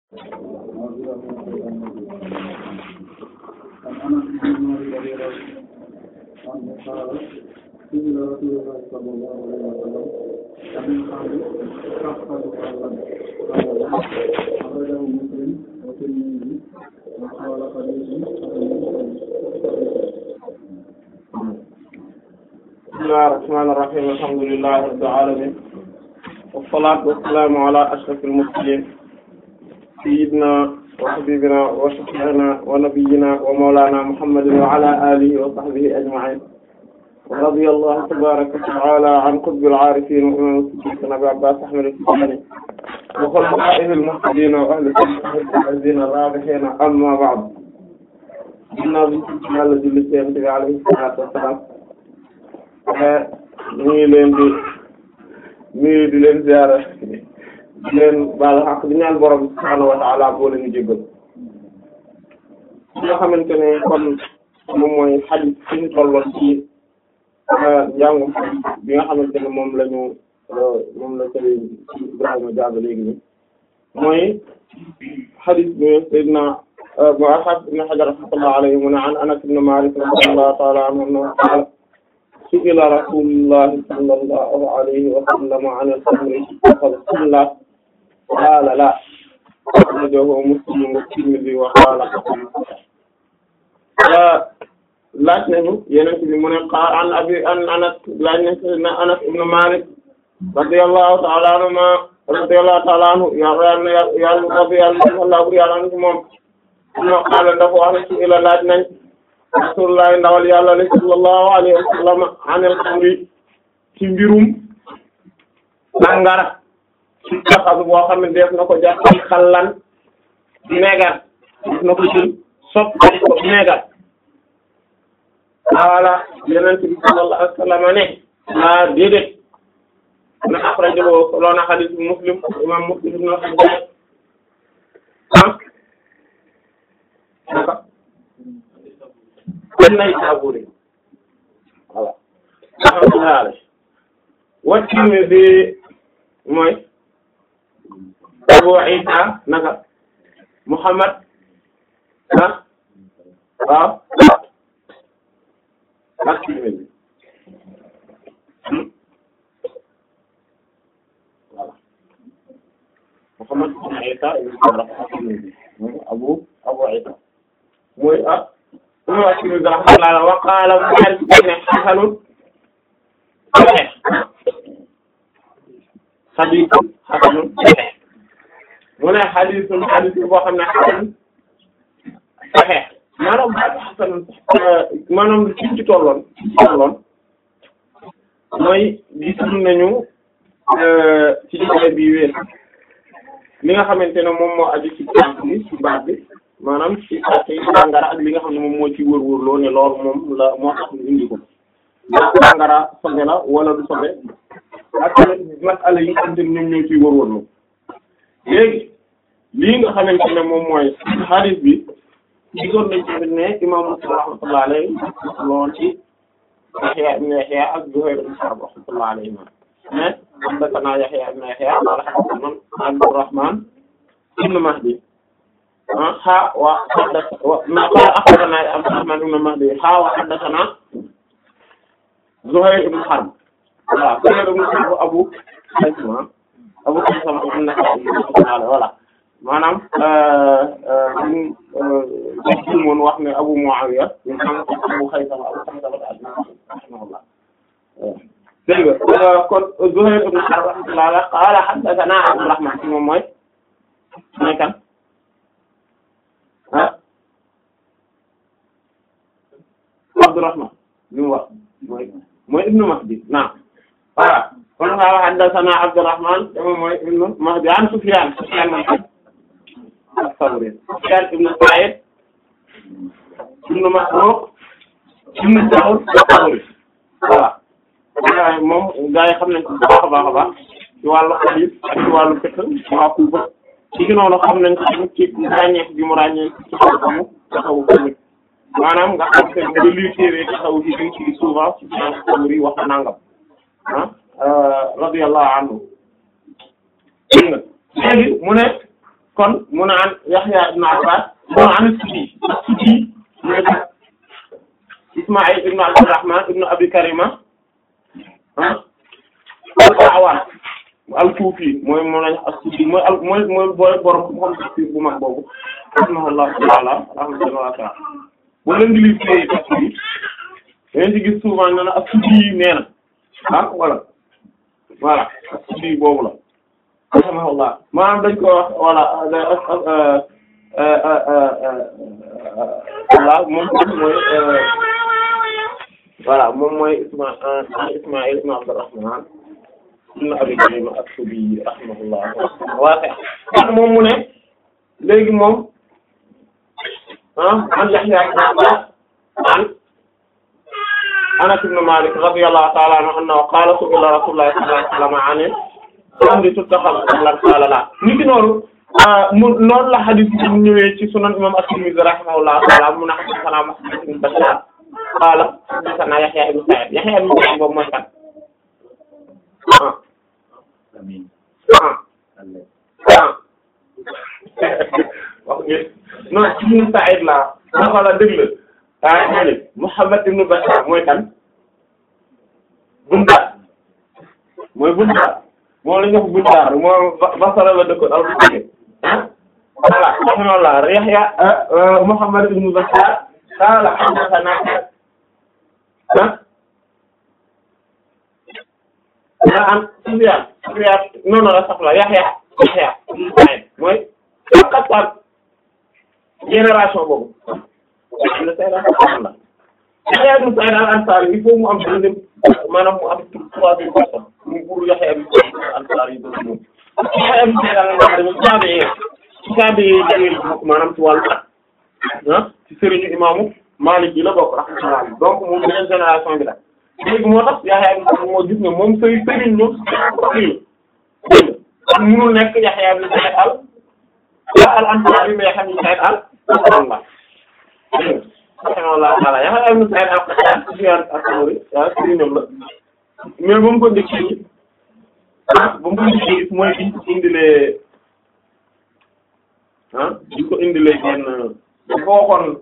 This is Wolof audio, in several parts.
عن انس بن مالك رضي الله عنه قال قيل رسول الله صلى الله عليه وسلم أمن قال تحفظ قال قال لا أخرجه مسلم والترمذي وقال حديث بسم الله الرحمن الرحيم الحمد لله رب العالمين والصلاة والسلام على أشرف المرسلين سيدنا وحبيبنا وشفيعنا ونبينا ومولانا محمد وعلى آله وصحبه أجمعين ورضي الله تبارك وتعالى عن قطب العارفين وإمام الصديقين أبي عباس أحمد التجاني وخلفائه المهتدين وأهل سنته الفائزين الرابحين أما بعد ginnaaw bi ci Yàlla julli ci Yonent bi alayhi salaatu wa salaam ñu ngi leen di nuyu di leen ziyaara di leen baal xaq di ñaan borom subhaanahu wa ta'ala boo leen jéggal nga xamante ne kon moom mooy xadis fi ñu tolloon ci njàngum bi nga xamante ne moom la ñu moom la sëriñ Ibrahima Diaby léegi nii mooy xadis bi Seydina Muhammad ibn Hajar rahmatullah alayhi mu ne an Anas ibn Malik radiyallahu ta'ala anhu qaala su'ila rasulullah sallallahu alayhi wa sallam an al-khamri faqala qaala la akhrajahu Muslim wa Tirmidhi wa qaala laaj nañu Yonent bi mu ne qaala an abi an Anas laaj nañu Anas ibn Malik radiyallahu ta'ala anhu radiyallahu ta'ala anhu yàlla yàlla rabbi yàlla yàlla anhu moom ma qaala dafa wax ne ci ila laaj nañ rasulullah ndawal yàlla li sallallahu alayhi wa sallam anil xamri ci mbirum sàngara ci taxaw boo xam ne def na ko jàpp ci xallan vinaigre def na ko jël soppali ko vinaigre wala yonent bi sallallahu alayhi wa sallam ne ah déedéet na axrajahu soloona xadiis muslim imam muslim ibn al-Hajjaj ah naka kon nay saburi voilà alhamdulillah wa Tirmidhi mooy Abu Isa naka Muhammad ah waaw ak Tirmidhi voilà Muhammad ibn Isa ibn Abu Abu Isa mooy ah uma wàccini rahmatullah wa qaala mu ne xasanun saxiix xadiisun xasanun saxiix mu ne xadiisun xadiis boo xam ne xasan saxiix maanaam baatu xasanun maanaam ci ci tolloon ci tolloon mooy gisul nañu ci jotaay bi wéer li nga xamante ne moom moo aju ci baat bi ci baat bi maanaam ci àtte yi sàngara ak li nga xam ne moom moo ci wër-wër loo ne loolu moom la moo tax ñu indi ko ndax sàngara sobe la wala du sobe ak tamit masala yi nga xamante ne ñoom ñoo ciy wër-wër loo léegi lii nga xamante ne moom mooy hadith bi gisoon nañ tamit ne imam Muslim rahmatullah alayhi lool ci Yahya ibn Yahya ak Zuhayr ibn Harb rahmatullah alayhi mais haddathana Yahya ibn Yahya qala haddathana Abdurrahman ibn Mahdi ha wa haddatha wa ma qala akhbarana Abdurrahman ibn Mahdi ha wa haddathana Zuhayr ibn Harb voilà Zuhayr ibn Harb Abu Haysama Abu Haysama ibn Nasa'i voilà maanaam ñu moon wax ne Abu Muawiya ñu xam Abu Haysama Abu Haysama rahimahullah dégg nga kon Zuhayr ibn Harb rahimahullah qala haddathana Abdurrahman moom mooy mooy kan ah Abdurrahman li mu wax mooy mooy Ibnu Mahdi naam voilà kon nga wax haddathana Abdurrahman te moom mooy Ibnu Mahdi an Sufyan Sufyan mooy as-Sawri Sufyan ibnu Sa'id ibnu Masruq ibnu Sa'd as-Sawri voilà moom gaa yi xam nañ ko bu baax a baax a baax ci wàllu hadith ak ci wàllu fiqh waa Kufa ci gi noonu xam nañ ko tamit ci ràññeeku bi mu ràññee ci xam-xamu taxawu tamit maanaam nga xam te ne lii téere taxawu ci biir ci souvent ci Sawri wax nangam ah radiyallahu anhu dégg nga léegi mu ne kon mu naan Yahya ibn Abbas mu naan Suddi Suddi mooy Ismaïl ibn Abdurrahman ibn Abi Karima ah al-A'wan al-Kufi mooy moom lañ as-Suddi mooy al mooy mooy booy borom xam tafsir bu mag boobu rahimahullahu ta'ala rahmatullahi ta'ala bu leen di lire tey tafsir yi dañu ci gis souvent nee na as-Suddi nee na ah voilà voilà as-Suddi boobu la rahimahullah maanaam dañ ko wax voilà voilà moom mooy voilà moom mooy Isma Ismaïl ibn Abdurrahman ibn Abi Karima as-Suddi rahimahullah waaye kon moom mu ne léegi moom ah an Yahya ibn Abbas an Anas ibn Malik radiyallahu ta'ala anhu annahu qala su'ila Rasulullah sallallahu alayhi wa sallam an amri tuttakhadhu lan qala la ni ki noonu mu noonu la hadith bi ñëwee ci sunan imam at-Tirmidhi rahimahullahu ta'ala mu ne haddathana Muhammad ibn Bashar qala haddathana Yahya ibn Sa'id Yahya ibn Sa'id boobu mooy kan ah ah ah wax ngeen non ibn Sa'id la ma xala dëgg la ah ñoo ne Muhammad ibn Bashar mooy kan Bundar mooy Bundar moom la ñu wax Bundar moom Basra la dëkkoon al ah voilà rahimahullah Yahya Muhammad ibn Bashar qala haddathana ah an Sufyan Sufyan noonu la sax la Yahya Yahya ibn Sa'id mooy Qattan génération boobu am na Sa'id la Yahya ibn Sa'id al-Ansari il faut mu am deuxième maanaam mu am troisième personne mu buur Yahya ibn Sa'id al-Ansari yi boobu moom Yahya ibn Sa'id al-Ansari moom taabi'i taabi'i jëlee maanaam ci wàllu at ah ci sëriñu imaamu Maalik yi la bokk rahmatullah donc moom beneen génération bi la léegi moo tax Yahya ibn Sa'id moo gis ne moom sëriñ sëriñ ñoom sëriñ la munul nekk Yahya ibn Sa'id al al-Ansari mais Yahya ibn Sa'id al-Ansari rahimahullah taala Yahya ibn Sa'id al-Qattan Sufyan as-Sawri waaw sëriñam la mais ba mu ko njëkkee gis ah ba mu ko njëkkee gis mooy biñ ko indilee ah biñ ko indilee genn dafa waxoon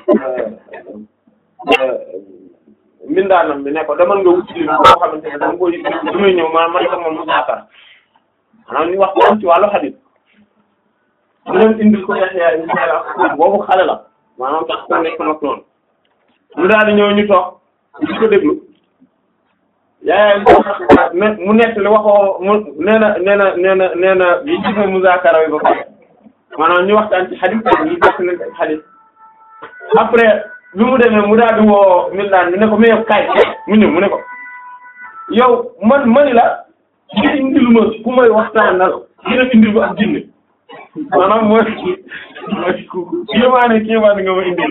mbindaanam bi ne ko demal nga wuti lim boo xamante ne dama koy damay ñëw maanaam man sax moom mu saafara maanaam ñu wax ko ci wàllu xadis mu dem indil ko Yahya ibn Sa'id al-Qattan boobu xale la maanaam tax ko nekk mag noonu mu daal di ñëw ñu toog di ko déglu yaay mu nekk li waxoo mu nee na nee na nee na nee na yi ci fa muzaakara yi ba pare maanaam ñu waxtaan ci xadis yi def nañ ci xadis après bi mu demee mu daal di woo Mindaan mi ne ko mais yow kaay mu ñëw mu ne ko yow man mani la nga indil ma ku may waxtaanal dina indil ba ak jinne maanaam mooy mooy ku kéemaane kéemaane nga ma indil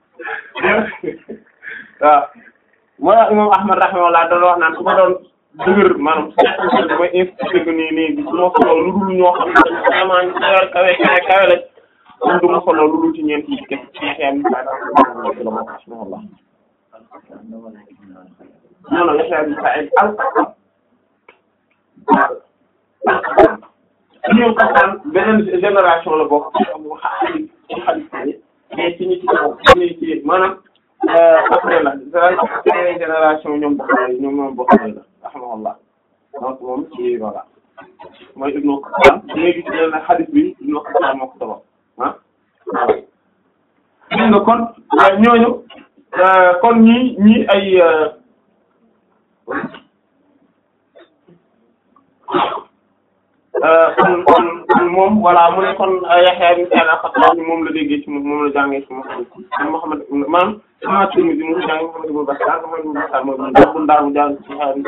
waaw moo tax imam Ahmad rahimahullah doon wax naan su ma doon dëgër maanaam su ma insisté que nii nii su ma solo lu dul ñoo xam ne vraiment ñu kawe kawe kawe kawe lañ kon du ma solo lu dul ci ñeent yi kese ci xeex mi saa daal la ma rahimahullah non non Yahya ibn Sa'id al-Qattan ñoom Qattan beneen génération la bokk ci xadis ci xadis mais ci ñi ci kaw ñi ci maanaam après la c'est génération ñoom bokk ñoom ñoom bokk la rahimahullah donc moom ci voilà mooy Ibnu Qattan léegi ci leen xadis bi Ibnu Qattan moo ko sabab ah voilà dégg nga kon ñooñu kon ñii ñii ay kon kon moom voilà mu ne kon Yahya ibn Sa'id al-Qattan moom la déggee ci moom la jàngee ci Muhammad maanaam sama Tirmidhi mu jàngee Muhammad ibn Bashar Muhammad ibn Bashar mooy bu ndaar mu jàng ci Yahya ibn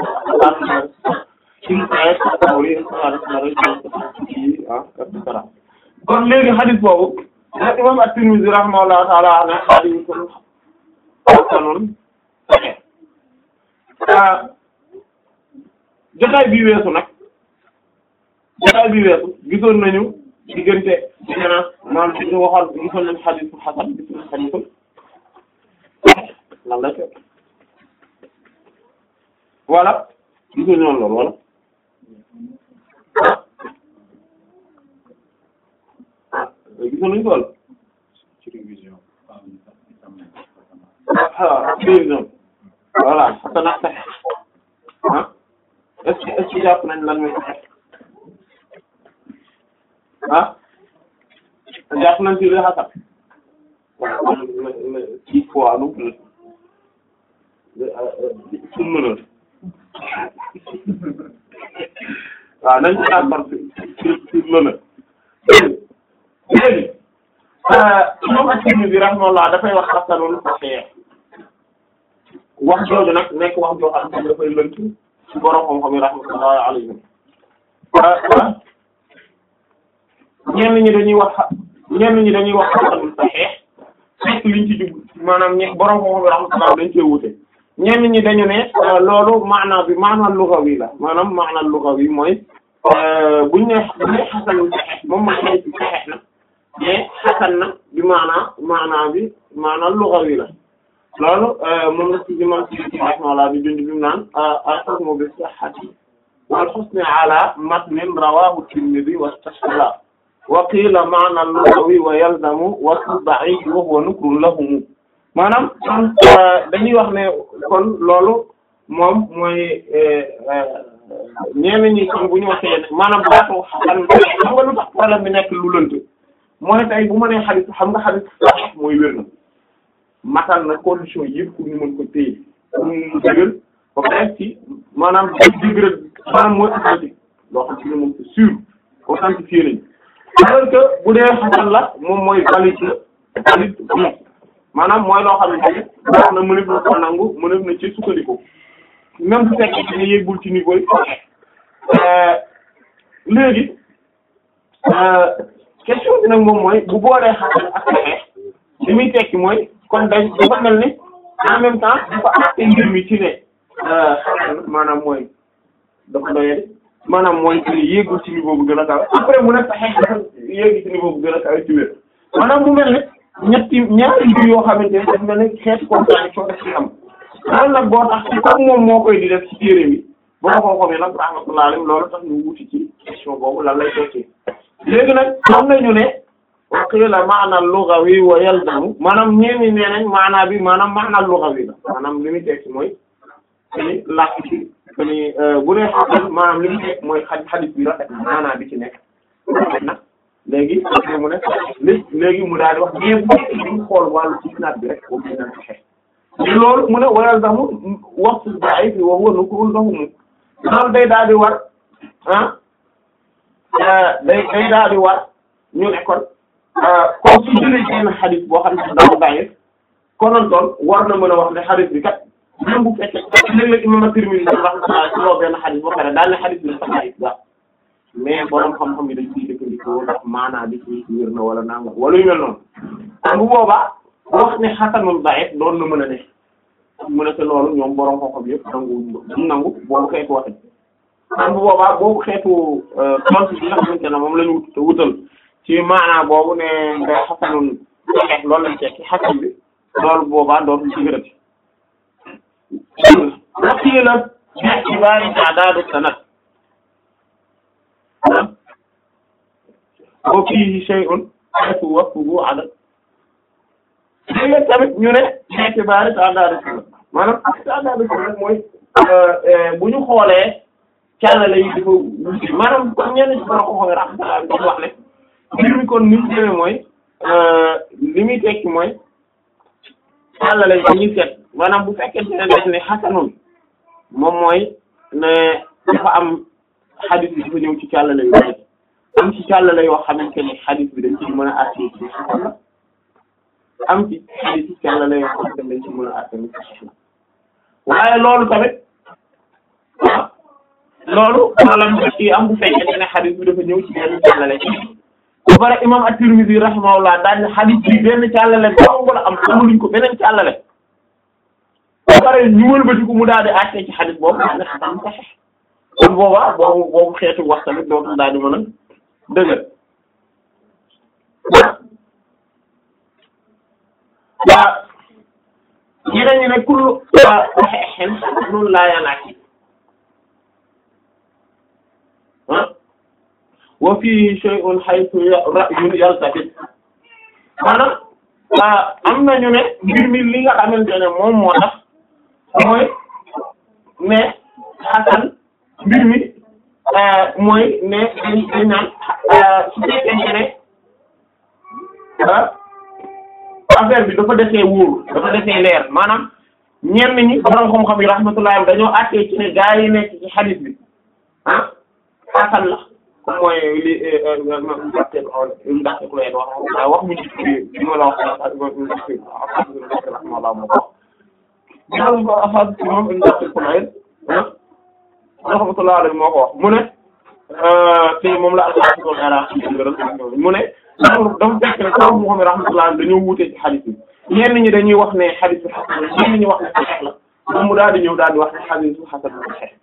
Sa'id kon léegi hadith boobu nag imam at-Tirmidhi rahimahullahu ta'ala ne hadithun hasanun jotaay bi weesu nag jotaay bi weesu gisoon nañu diggante différence maanaam ci ñu waxoon gisoon nañu xadiisu xasan gis nañu xadiisu lan la fekk voilà gisoon ñoon loolu wala gis nañu ko ci révision ah prévision voilà xasana saxe ah est-ce que est-ce que jàpp nañ lan mooy saxe ah jàpp nañ ci li xasan ci fois nu mu sunna la waaw nañ ci d'accord ci ci sunna la léegi imam at-Tirmidhi rahimahullah dafay wax xasanun sahih wax jooju nag nekk wax joo xam ne dafay lënt ci borom xam-xam yi rahmatullahi alayhim ñenn ñi dañuy wax ñenn ñi dañuy wax xasanun sahih fekk liñ ci jub maanaam ñe borom xam-xam yi rahmatullahi dañ cee wute ñenn ñi dañu ne loolu maanaam bi maanaam lugawi la maanaam maanaam lugawi mooy buñ ne buñ ne xasanun sahih moom mooy xarit bi sahih na mais xasan na bi maanaa maanaa bi maanaa lugawi la loolu moom la ci imam ci rahimahullah bi dund bi mu naan al-hukmu bi sihhati wal husni ala matnin rawahu Tirmidhi wastashkala wa qila maana lugawi wa yalzamu wasfu da'if wa huwa nukrun lahum maanaam kon dañuy wax ne kon loolu moom mooy ñenn ñi kon bu ñu waxee ne maanaam baatu xasan xam nga lu tax problème bi nekk lu lënt mooy tey bu ma nee xadis xam nga xadis sax mooy wér na matal na condition yëpp pour ñu mën ko téye pour mu dëgër ba pare ci maanaam dëgër maanaam mooy authentique loo xam ci ne moom c'est sûr authentifié nañ alors que bu dee xasan la moom mooy valide la valide bon maanaam mooy loo xam ne wax na mënef na ko nangu mënef na ci sukkandiku même bu fekkee ci ne yéegul ci niveau yi léegi question bi nag moom mooy bu boolee xasan ak saxeex li muy tekki mooy kon dañ dafa mel ni en même temps dafa àtte mbir mi ci ne xasan maanaam mooy dafa doyee maanaam mooy ci ne yéegul ci niveau bu gën a kawe après mu ne saxeex dafa yéegi ci niveau bu gën a kawe ci wér maanaam mu mel ni ñetti ñaari mbir yoo xamante ne dafa mel ni xeetu contradiction daf ci am loolu nag boo tax ci comme moom moo koy di def ci téere bi boo ko xamee nag rahmatullah alayhi loolu tax ñu wuti ci question boobu lan lay tekki léegi nag xam nañu ne wa qila maana lughawi wa yalzamu maanaam ñeeni nee nañ maanaa bi maanaam maana lughawi la maanaam li muy tekki mooy keni làkk ci keni bu dee xasan maanaam li muy tekki mooy xaj xadis bi rafet na maanaa bi ci nekk rafet na léegi après mu ne li léegi mu daal di wax mais bu fekkee ñu xool wàllu isnaad bi rek boobu dina fexe loolu mu ne wa yalzamu waxtu da'if wa huwa nukrun lahum loolu day daal di war ah day day daal di war ñu ne kon comme su jëlee benn xadis boo xam ne dafa bàyyi konoon doon war na mën a wax ne xadis bi kat même bu fekkee léeg-léeg imam at-Tirmidhi rahmatullah ci loo benn xadis boo xam ne daal ne xadis bi dafa bàyyi la mais borom xam-xam yi dañ ciy jëfandikoo ndax maanaa bi ci wér na wala nangam wala yu mel noonu kon bu boobaa wax ne xasanul bàyyi doon na mën a ne mu ne te loolu ñoom borom xam-xam yëpp nangu nangu boobu xeetu waxe kon bu boobaa boobu xeetu tontu bi nga xamante ne moom la ñu wut wutal ci maanaa boobu ne nga xasanul saxeex loolu lañ tekki xasan bi loolu boobaa dootul ci gërëti waxii la ci baari ta'dadu sanad wa fiihi shay'un haythu waqfuhu adad léegi tamit ñu ne ci baari ta'dadu sanad maanaam ta'dadu sanad mooy bu ñu xoolee càllale yi dafa wuti maanaam comme ñenn ci borom ko xam ne dañu wax ne mbir mi kon ni mu demee mooy li muy tekki mooy càllale yi dañuy seet maanaam bu fekkee ne dañ ne xasanul moom mooy ne dafa am xadis bi dafa ñëw ci càllale yu bari am ci càllale yoo xamante ne xadis bi dañ ci mën a àtte ci xasan la am ci xadis ci càllale yoo xamante ne dañ ci mën a àtte ni saxiix la waaye loolu tamit ah loolu maanaam ci am bu fekkee ne xadis bi dafa ñëw ci benn càllale ba pare imam at-Tirmidhi rahimahullah daal ne xadis bi benn càllale dong la am amuluñ ko beneen càllale ba pare ñu wëlbati ko mu daal di àtte ci xadis boobu daal ne xasan saxiix kon boobaa boobu boobu xeetu wax tamit dootul daal di mën a dëgër waa ñeneen ñi ne kullu saxiixin noonu laa yanaaki ah wa fihi shay'un haythu ra'yun yaltafit maanaam am nañu ne mbir mi li nga xamante ne moom moo tax mooy ne xasan mbir mi mooy ne dañ dañ naan su fekkente ne affaire bi dafa defee wóor dafa defee leer maanaam ñenn ñi borom xam-xam yi rahmatullah dañoo àttee ci ne gaa yi nekk ci hadith bi ah xasan la comme mooy li ndaxte ndaxte ku leen wax wax mu ci bi ma la wax rahmatullah moo ko wax ko afad ci moom ndaxte ku leen rahmatullah alayhi moo ko wax mu ne te moom la alxaqiqul iraqi mu ne dafa dafa fekk ne kaw mu xam rahmatullah dañoo wuute ci hadith bi ñenn ñi dañuy wax ne hadith bi xasan la ñenn ñi wax ne saxiix la moom mu daal di ñëw daal di wax ne hadith bi xasan la saxiix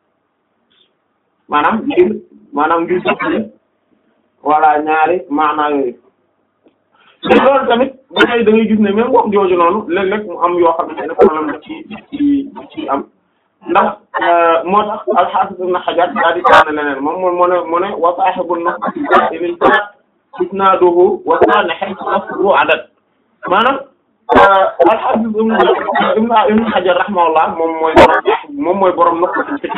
maanaam ngir maanaam ngir jëppale voilà ñaari maanaa yooyu te loolu tamit ba tey da ngay gis ne même wax jooju noonu léeg-léeg mu am yoo xamante ne problème da ci ci ci am ndax moo tax al-Hafiz Ibn Hajar daal di tànn leneen moom moo mu ne mu ne wa saahibu nafsi ilil sanad isnaaduhu wa kaana haythu asru adad maanaam al-Hafiz Ibn Ibn Hajar rahimahullah moom mooy borom moom mooy borom nafsi ci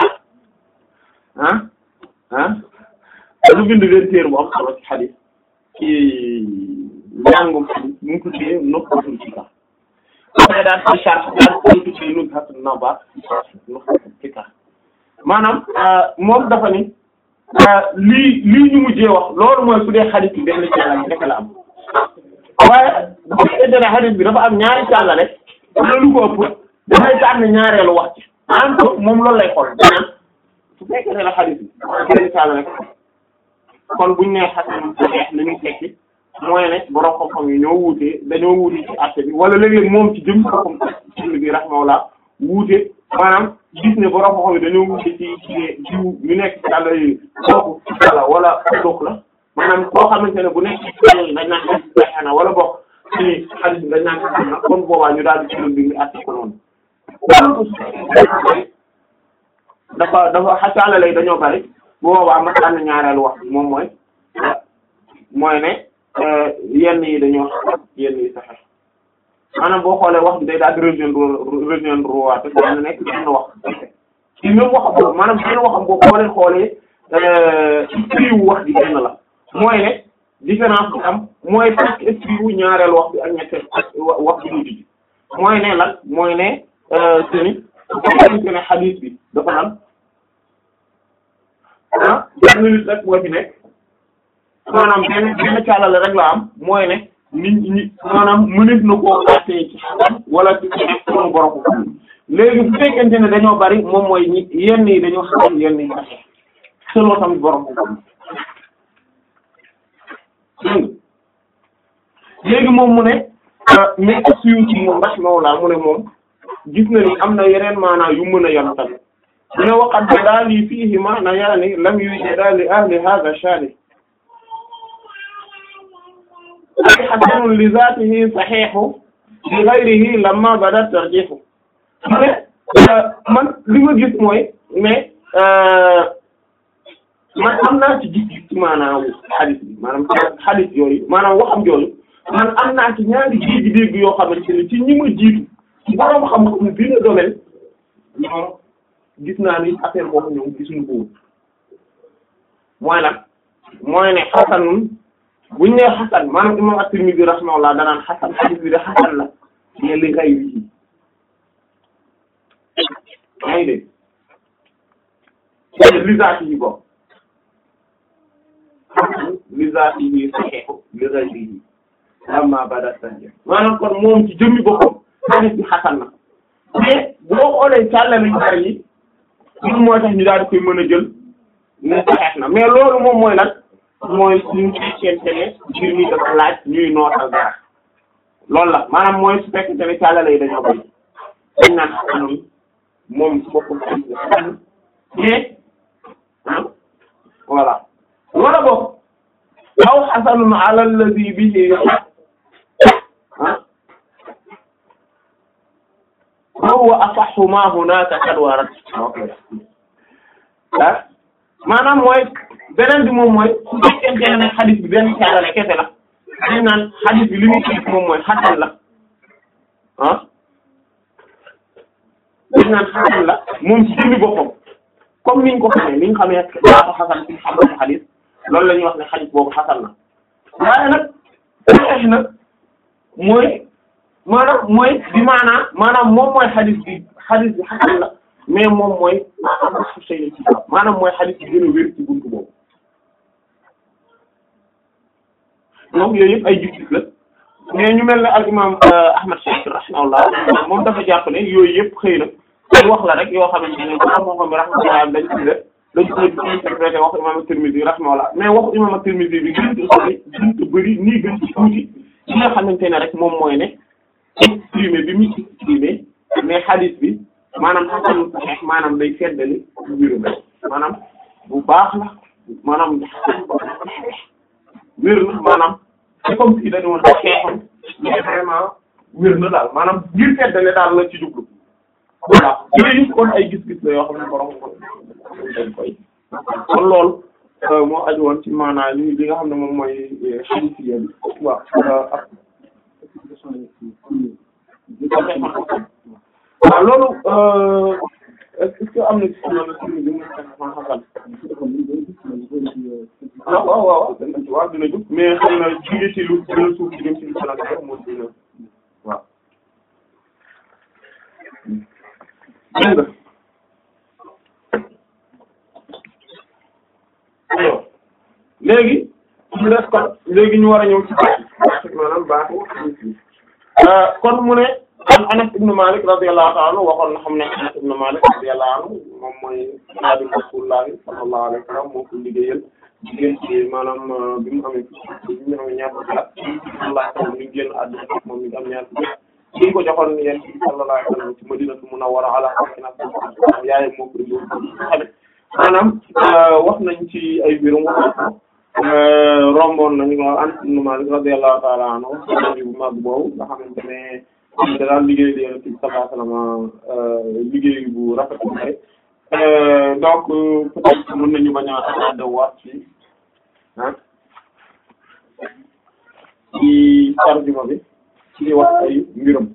ah ah lu bind leen téer bu am solo ci xadis ci njàngum xadis mu ngi ko tuddee Nuxbatul Fikar dafay daal ci charx daal koy tuddee Nuzhatun Nazar Nuxbatul Fikar maanaam moom dafa ni lii lii ñu mujjee wax loolu mooy su dee xadis bi benn càllale rek la am waaye bu fekkente ne xadis bi dafa am ñaari càllale wala lu ko ëpp dafay tànn ñaareelu wax ci maanaam moom loolu lay xool danaan su fekkee ne la xadis bi benn càllale rek kon buñ nee xasan saxiix li ñu tekki mooy ne borom xam-xam yi ñoo wuute dañoo wuute ci àtte bi wala léeg-léeg moom ci jëm xam ci bi rahimahullah wuute maanaam gis ne borom xam-xam yi dañoo wuute ci ci jiw ñu nekk ci àll yi kooku wala wala doog la maanaam koo xamante ne bu nekk ci àll dañ naan saxiix na wala bokk ci xadis bi dañ naan saxiix na kon boobaa ñu daal di ci bi mi àtte ko noonu. dafa dafa xasaale lay dañoo bari bu boobaa ma tànn ñaareelu wax moom mooy mooy ne yenn yi dañoo xam yenn yi saxe maanaam boo xoolee wax bi day daal di rejoindre rejoindre waat dana nekk benn wax ci même waxam boobu maanaam benn waxam boobu boo leen xoolee esprit wu wax bi benn la mooy ne différence bi am mooy presque esprit wu ñaareel wax bi ak ñetteel wax bi mujj bi mooy ne lan mooy ne seni su ne xadiis bi dafa lan ah benn nit rek moo ci nekk maanaam benn benn càllale rek la am mooy ne nit ñi maanaam mënees na koo xaatee ci xasan wala ci ci nekk sunu borom ko léegi bu fekkente ne dañoo bari moom mooy ñi yenn yi dañoo xam yenn yi sax selon tamit borom ko léegi moom mu ne mais suyu ci moom rahimahullah mu ne moom gis na ni am na yeneen maanaa yu mën a yanu tamit mu ne waqat jadaali fiihi maana yaani lam yujada li ahli hadha shani ay hasanun li zaatihi sahihu li ghayrihi lamma bada tarjihu mu ne man li ma gis mooy mais man am naa ci gis-gis ci maanaam hadith bi maanaam hadith yooyu maanaam waxam yooyu man am naa ci ñaari dégg-dégg yoo xamante ne ci ñi ma jiitu ci borom xam-xam bi na domaine ñoom gis naa ni affaire boobu ñoom gisuñu ko woon mooy nag mooy ne xasanun buñ nee xasan maanaam imam at-Tirmidhi rahimahullah danaan xasan hadith bi de xasan la mais li ngay wi yaa ngi dégg li zaati yi bokk li zaati yi saxeexu li ghayrihi amma bada sanje maanaam kon moom ci jëmmi boppam hadith bi xasan na mais boo xoolee càllale yu bari yi moom moo tax ñu daal di koy mën a jël ne saxeex na mais loolu moom mooy lan mooy suñu fekkente ne mbir mi dafa laaj ñuy nootal dara loolu la maanaam mooy su fekkente ne càllale yi dañoo bari dañ naan xasanul moom su boppam hadith bi xasan mais ah voilà wala boog aw xasanun ala alladhi bihi ah wa huwa asahhu ma hunaka qad warat ah maanaam mooy beneen bi moom mooy su fekkente ne xadis bi benn caalale kese la dañ naan xadis bi li muy tënk moom mooy xasan la ah dañ naan xasan la moom ci jëmmi boppam comme niñ ko xamee niñ xamee baatu xasan ci xam-xamu xadis loolu la ñuy wax ne xadis boobu xasan na waaye nag saxiix nag mooy maanaam mooy bi maanaam maanaam moom mooy xadis bi xadis bi xasan la mais moom mooy maanaam mooy xadis bi gën a wér ci buntu boobu donc yooyu yëpp ay gis-gis la mais ñu mel ne al imam Ahmad Shakir rahimahullah moom dafa jàpp ne yooyu yëpp xëy na ay wax la rek yoo xamante ne ba moo xam ne rahmatullah dañ ci def dañ ko di interprété wax imam Tirmidhi rahimahullah mais waxu imam Tirmidhi bi gën ci sori gën ci bëri nii gën ci tuuti li nga xamante ne rek moom mooy ne exprimé bi mu exprimé mais hadith bi maanaam xasan saxiix maanaam day feddali wéru rek maanaam bu baax la maanaam wér na maanaam c'est comme si dañu woon xeexam mais vraiment wér na daal maanaam ngir feddale daal la ci jublu voilà yooyu kon ay gis-gis la yoo xam ne borom ko dañ koy kon loolu moo aju woon ci maanaam li li nga xam ne moom mooy xadisiya bi waaw ak waaw loolu est-ce que am na ci loolu ci bi mu xasan waaw waaw waaw dina ci waaw dina jóg mais xam na jóge ci lu gën a suuf ci dem ci lu gën a kaw moo dina waaw dégg nga aywa léegi mu des kon léegi ñu war a ñëw ci baax maanaam baaxu kon mu ne an Anas ibn Malik radiyallahu ta'ala anhu waxoon na xam ne Anas ibn Malik radiyallahu anhu moom mooy xaadim Rasulullah sallallahu alayhi wa sallam moo ko liggéeyal jigéen ci maanaam bi mu amee bi mu amee ñaar fukki at sallallahu alayhi wa sallam mi ngi génn àdduna moom mi ngi am ñaar fukki at ki ko joxoon yéen ci sallallahu alayhi wa sallam ci Madinatu Munawwara ala sakinatiha yaayam moo ko indi xale maanaam wax nañ ci ay biirum wax romboon nañu ko Anas ibn Malik radiyallahu ta'ala anhu bu mag boobu nga xamante ne da daan liggéey di Yonent bi sallallahu alayhi wasallam liggéey bu rafet bu bari donc peut-être mën nañu bañ a attardé waat ci ah ci tarjuma bi ci wax ay mbiram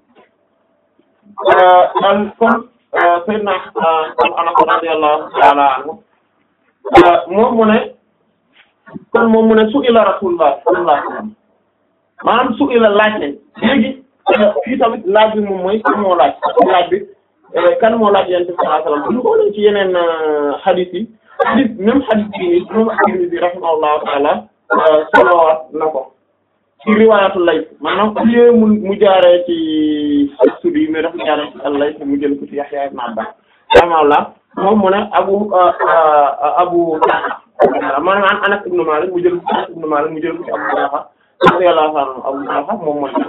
dan kon Seydina kon Anas radiyallahu ta'ala anhu moom mu ne kon moom mu ne su ila Rasulullah sallallahu alayhi wasallam maanaam su ila laaj nañ léegi fii tamit laaj bi moom mooy kan moo laaj laaj bi kan moo laaj yonent bi sallallahu alayhi wasallam bu ñu xoolee ci yeneen hadith yi hadith même hadith bi nii moom at-Tirmidhi rahimahullahu ta'ala solowaat na ko ci riwaayatul Layth maanaam au lieu mu mu jaaree ci as-Suddi mais dafa jaaree ci al-Layth mu jël ko ci Yahya ibn Abbas rahimahullah moom mu ne abu abu maanaam an Anas ibn Malik mu jël ko ci Anas ibn Malik mu jël ko ci Abu Talha radiyallahu anhu Abu Talha moom mooy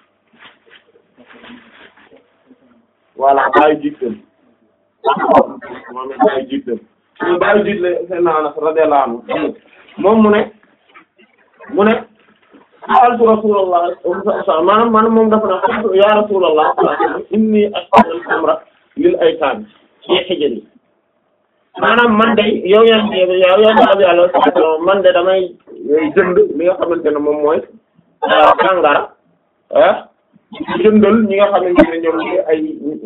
voilà bàyyi jiital moom it bàyyi jiital ñu bàyyi jiital seen Anas radiyallahu anhu moom mu ne mu ne sa'altu Rasulullah maanaam maanaam moom dafa ne ya Rasulullah inni ashtaru al-amra lil aytaam fi hijri maanaam man de yow yaa ngi yow yaa ngi yàlla man de damay jënd li nga xamante ne moom mooy kàngara ah jëndal ñi nga xamante ne ñoom ñi ay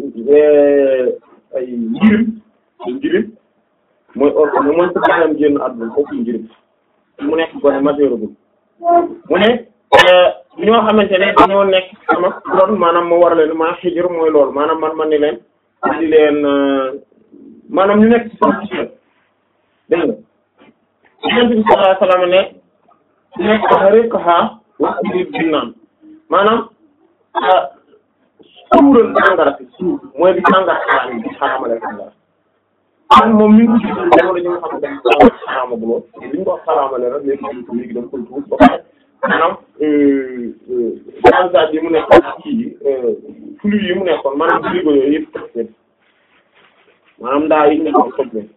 ay njirim ay njirim mooy or mooy su baaxam génn àdduna foofu njirim mu nekk gone majeur bu mu ne ñoo xamante ne dañoo nekk sama ron maanaam ma war leen maa xijir mooy loolu maanaam man man ni leen di leen maanaam ñu nekk ci sama ci dégg nga Yonent bi sallallahu alayhi wasallam ne nekk riqha wa binnaan maanaam suural sàngara si suur mooy bi sàngara xaraam yi xaraamale sàngara man moom mi ngi ko gis jamono ji nga xam ne dañ ko xaraamaguloo li ñu ko xaraamale rek léegi léegi dama koy tuur ba pare maanaam transat yi mu nekkoon kii yi flux yi mu nekkoon maanaam frigo yooyu yëpp toj maanaam ndaa yi nekkoon toj leen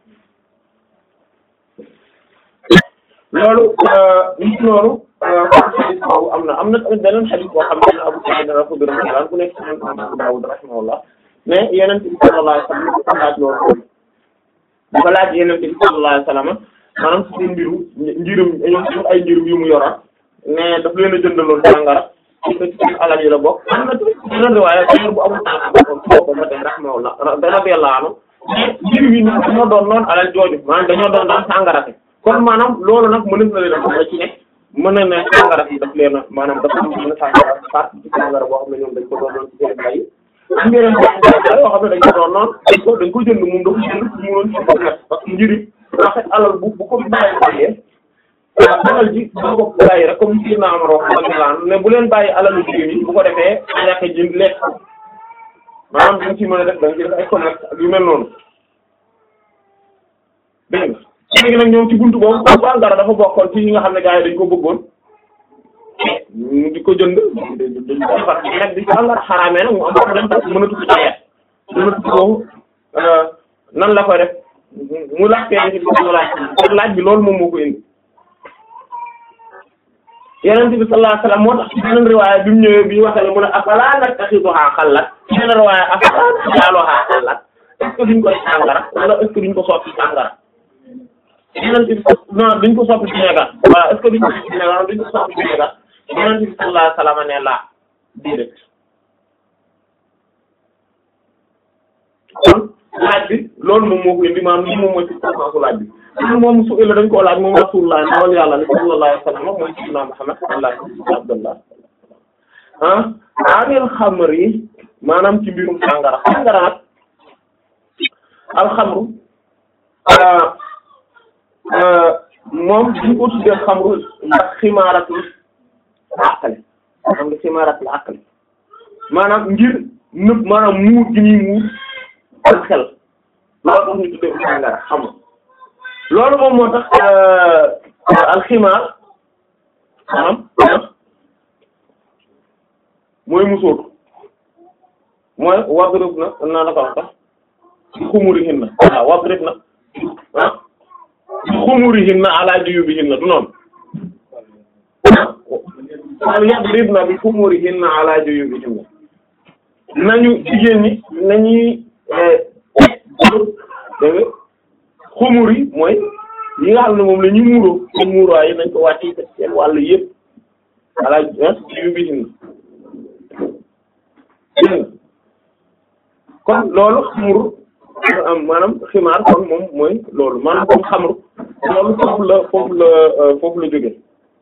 loolu nit loolu xadis boobu am na am na tamit beneen xadis boo xam ne Abu Sa'id al-Khudri radiyallahu anhu ku nekk ci Abu Dawud rahimahullah mais Yonent bi sallallahu alayhi wa sallam laaj loolu dafa laaj yeneen bi sallallahu alayhi wasallam maanaam ci seen mbiru njirum ñoom ay njirum yu mu yoroon mais daf leen a jëndaloon sàngara ci ko ci seen alal yi la bokk am na beneen riwaaya bu amul tànk boobu ba tey rahimahullah radiyallahu anhu mais njirum yi dañoo doon noonu alal jooju maanaam dañoo doon daan sàngara si kon maanaam loolu nag mënees na leen a ci ne mën na ne sàngara si daf leen a maanaam dafa am mën a sàngara partie ci sàngara boo xam ne ñoom dañ ko doon doon ci seen mbay am yeneen yoo xam ne dañ ko doon noonu dañ ko dañ ko jënd moom dafa jënd mu mënoon ci ko nekk parce que njëriñ en fait alal bu bu ko bàyyi bàyyee alal ji bu ko bàyyi rek comme si naa ma wax radiyallahu ne bu leen bàyyi alalu jigéen yi bu ko defee ñàkk jënd lekk maanaam dañ ci mën a def dañ ci def ay commerce ak yu mel noonu dégg nga léegi nag ñoom ci buntu boobu sàngara dafa bokkoon ci ñi nga xam ne gars yi dañ ko bëggoon ñu di ko jënd dañ ko defar nag di sàngara xaraamee nag mu am problème parce que mënatu ko jaayat mënatu ko nan la koy def mu laaj kee ci bi laaj laaj bi loolu moom moo ko indi Yonent bi sallallahu alayhi wasallam moo tax ci beneen riwaaya bi mu ñëwee bi ñu waxee mu ne afalaa nattaxiduhaa xallat ci beneen riwaaya afalaa naj'aluhaa xallat est-ce que duñ koy sàngara wala est-ce que duñ ko soppi sàngara Yonent bi non duñ ko soppi vinaigre voilà est-ce que duñ ko soppi vinaigre duñ ko soppi vinaigre Yonent bi sallallahu alayhi wasallam ne la déedéet kon laaj bi loolu moom moo ko indi maanaam lii moom mooy ci consensu laaj bi loolu moom su ëllëgee dañ koo laaj moom rasulullah ndawal yàlla ni sallallahu alayhi wasallam mooy sayyidina Muhammad sallallahu alayhi abdullah ah anil xamr yi maanaam ci mbirum sàngara sàngara nag alxamru moom duñ ko tuddee xamru ndax ximaaratul àqale xam nga ximaaratul àqale maanaam ngir nëb maanaam muur gi ñuy muur ak xel loolu tax ñu tuddee sàngara xam nga loolu moom moo tax alximaar maanaam mooy musóor mooy wadrib na naa la ko wax sax bi xumurihinna waaw wadrib na ah bi xumurihinna ala juyubihinna du noonu wal yadribna bi xumurihinna ala juyubihinna nañu jigéen ñi nañuy dégg nga xumur yi mooy yi nga xam ne moom la ñu muuroo seen muuruwaay yi nañ ko wàcc seen wàll yëpp ala juyubihinna kon loolu xamru am maanaam ximaar kon moom mooy loolu maanaam comme xamru loolu foofu la foofu la foofu la jóge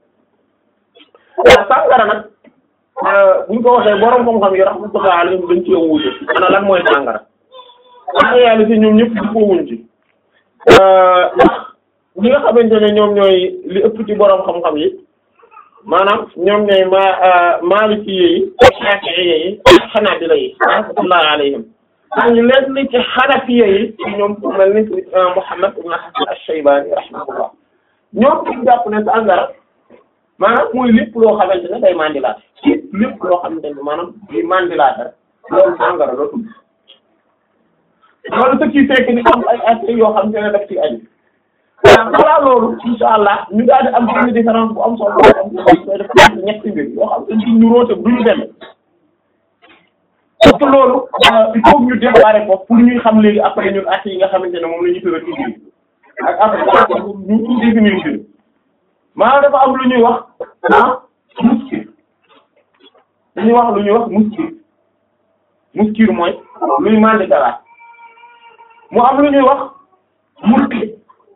sàngara nag buñ ko waxee borom xam-xam yi rahmatullahi alayhim dañ ci wuute ana lan mooy sàngara en réalité ñoom ñëpp di ko wuñ ci ndax ñi nga xamante ne ñoom ñooy li ëpp ci borom xam-xam yi maanaam ñoom ñooy ma maliki yi shafi'i yi xanaabila yi rahmatullahi alayhim ñu leen li ci xanafiya yi ñoom ku mel ni Muhammad ibn Hasan ash-Shaybani rahimahullah ñoom ci jàpp ne sàngara maanaam mooy lépp loo xamante ne day mandilaat ci lépp loo xamante ne maanaam di mandilaat rek loolu sàngara la tudd loolu ce qui fait que ni am ay aspects yoo xamante ne daf ci aju waaw balaa loolu insha allah ñu daal di am benn différence bu am solo boo xam ne koy def ñetti mbir yoo xam ne ñu róote duñu benn parce que loolu il faut ñu démarrer ko pour ñuy xam léegi après ñun at yi nga xamante ne moom la ñu tëral ci ak après ñu ñu définir ci maanaam dafa am lu ñuy wax ah muskir dañuy wax lu ñuy wax muskir muskir mooy luy mandi dara mu am lu ñuy wax murqi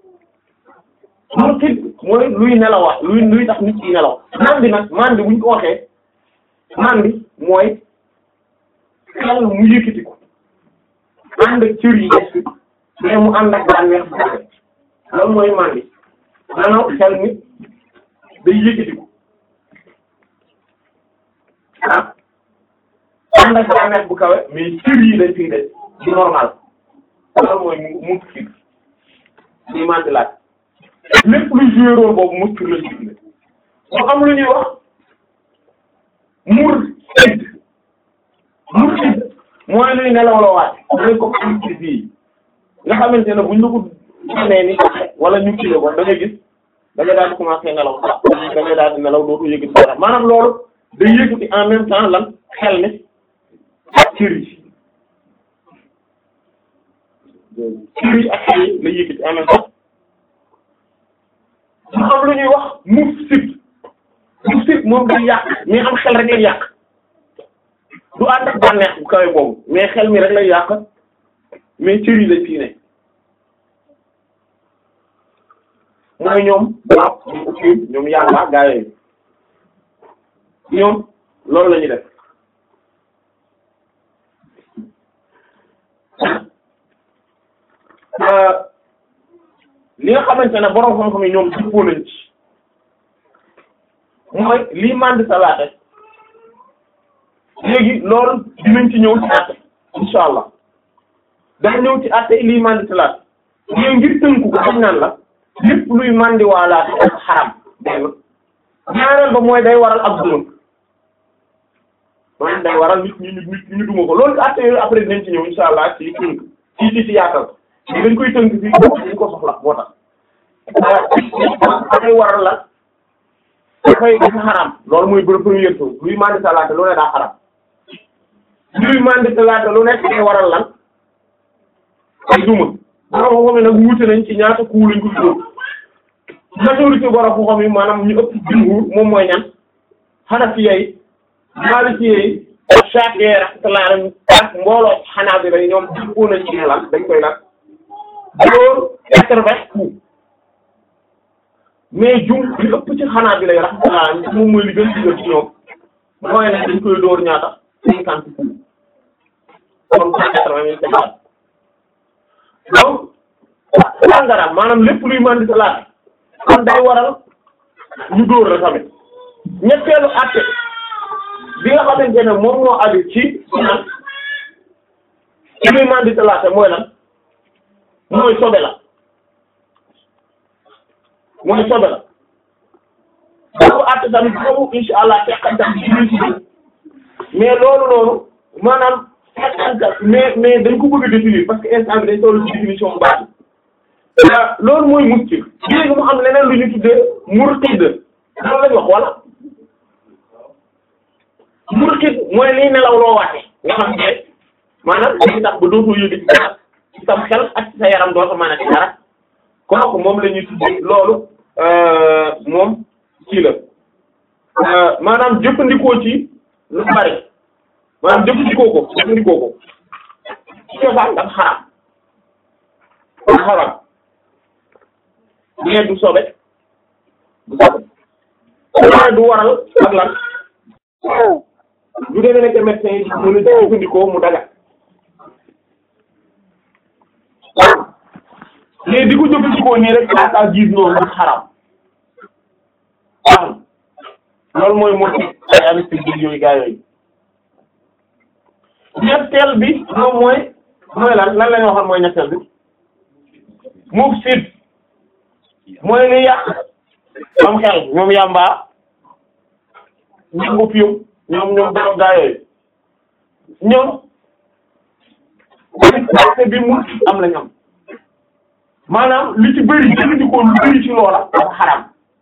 murqi mooy luy nelawaat luy luy tax nit ki nelaw mandi nag mandi buñ ko waxee mandi mooy xel mu yëkkati ko ànd ak cër yi des mais mu ànd ak bànneex bu kawe loolu mooy mandi maanaam xel mi day yëkkati ko ah ànd ak bànneex bu kawe mais cër yi dañ fiy des di normal loolu mooy mu muskir di mandi laaj lépp lu joué rôle boobu muskir lañ ci mu am lu ñuy wax mur mursid mooy luy nelaw la waat mooy comme anesthésie yi nga xamante ne buñ la ko xamee ni wala ñu kii ko da ngay gis da ngay daal di commencer nelaw da ngay daal di nelaw dootu yëgati dara maanaam loolu day yëgati en même temps lan xel mi ak cër yi cër yi ak xel yi la yëkkati en même temps mu am lu ñuy wax mufsid mufsid moom day yàq mais am xel rek lay yàq du ànd ak bànneex bu kawe boobu mais xel mi rek lay yàq mais cër yi lañ fii ne mooy ñoom waaw ñoom aussi ñoom yàlla gaa yooyu ñoom loolu la ñuy def li nga xamante ne borom xam-xam yi ñoom dëppoo nañ ci mooy lii mandi salaate léegi loolu dinañ ci ñëw ci àtte insha allah dafa ñëw ci àtte lii mandi salaate léegi ngir tënku ko dañ naan la lépp luy mandi waalaate ak xaram benn ñaareel ba mooy day waral ak duma maanaam day waral nit ñi nit ñu duma ko loolu àtte yooyu après dinañ ci ñëw insha allah ci tënk ci ci ci yaatal dañ koy tënk fii dañ ko soxla moo tax dafay waral la dafay dafa xaram loolu mooy bërëb première chose luy mandi salaate lu ne daa xaram luy mandi salaate lu nekk day waral lan ay duma borom xam-xam yi nag wuute nañ ci ñaata kuu lañ ko dóor majorité borom xam-xam yi maanaam ñu ëpp jumhur moom mooy ñan Hanafiya yi Maliki yi ak Shafi'i rahmatullah alayhim ak mbooloo Hanabila yi ñoom dëppoo nañ ci lan dañ koy lan dóor quatre-vingts coups mais jum li ëpp ci Hanabila yi rahmatullah alayhim moom mooy li gën digal ci ñoom mooy ne dañ koy dóor ñaata cinquante coups kon cent quatre-vingts mille donc sàngara maanaam lépp luy mandi sa laata kon day waral ñu dóor la tamit ñetteelu àtte bi nga xamante ne moom moo aju ci naan ci luy mandi sa laata mooy lan mooy sobe la mooy sobe la boobu àtte tamit boobu insha allah teqantam ci mais loolu noonu maanaam mais mais dañ ko bëgg a définir parce que instant bi dañ toll ci définition bu baax loolu mooy muskil léegi mu am leneen lu ñu tuddee murtid loolu lañ wax wala murtid mooy liy nelaw loo waate nga xam ne maanaam dañuy tax ba dootoo yëg ci dara ci sam xel ak ci sa yaram doo ko mën a ci dara kooku moom la ñuy tuddee loolu moom kii la maanaam jëfandikoo ci lu bari maanaam jëfandikoo ko jëfandikoo ko ci cosaan dafa xaraam dafa xaraam mais du sobe du sobe waaye du waral ak lan du demee nekk médecin yi mën a jëfandikoo mu daga mais di ko jëfandikoo nii rek ak ak gis noonu du xaraam waaw loolu mooy moo ay anesthésie yooyu gaa yooyu ñetteel bi moom mooy mooy lan lan la ñu waxoon mooy ñetteel bi mufsid mooy li yàq am xel ñoom yàmbaa ñoom opium ñoom ñoom doro gaa yooyu ñoom acte bi mu am la ñoom maanaam li ci bëri jëfandikoo lu bëri ci loola dafa xaram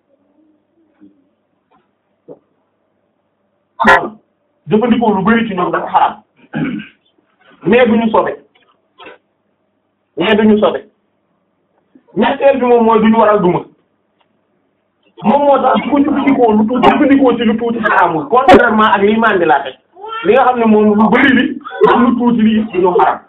waaw jëfandikoo lu bëri ci ñoom dafa xaram mais du ñu sobe mais du ñu sobe ñetteel bi moom mooy du ñu waral duma moom moo tax ku jëfandikoo lu tuuti jëfandikoo ci lu tuuti xaramul contrairement ak liy mandi laa teg li nga xam ne moom lu bëri li am lu tuuti li du ñu xaram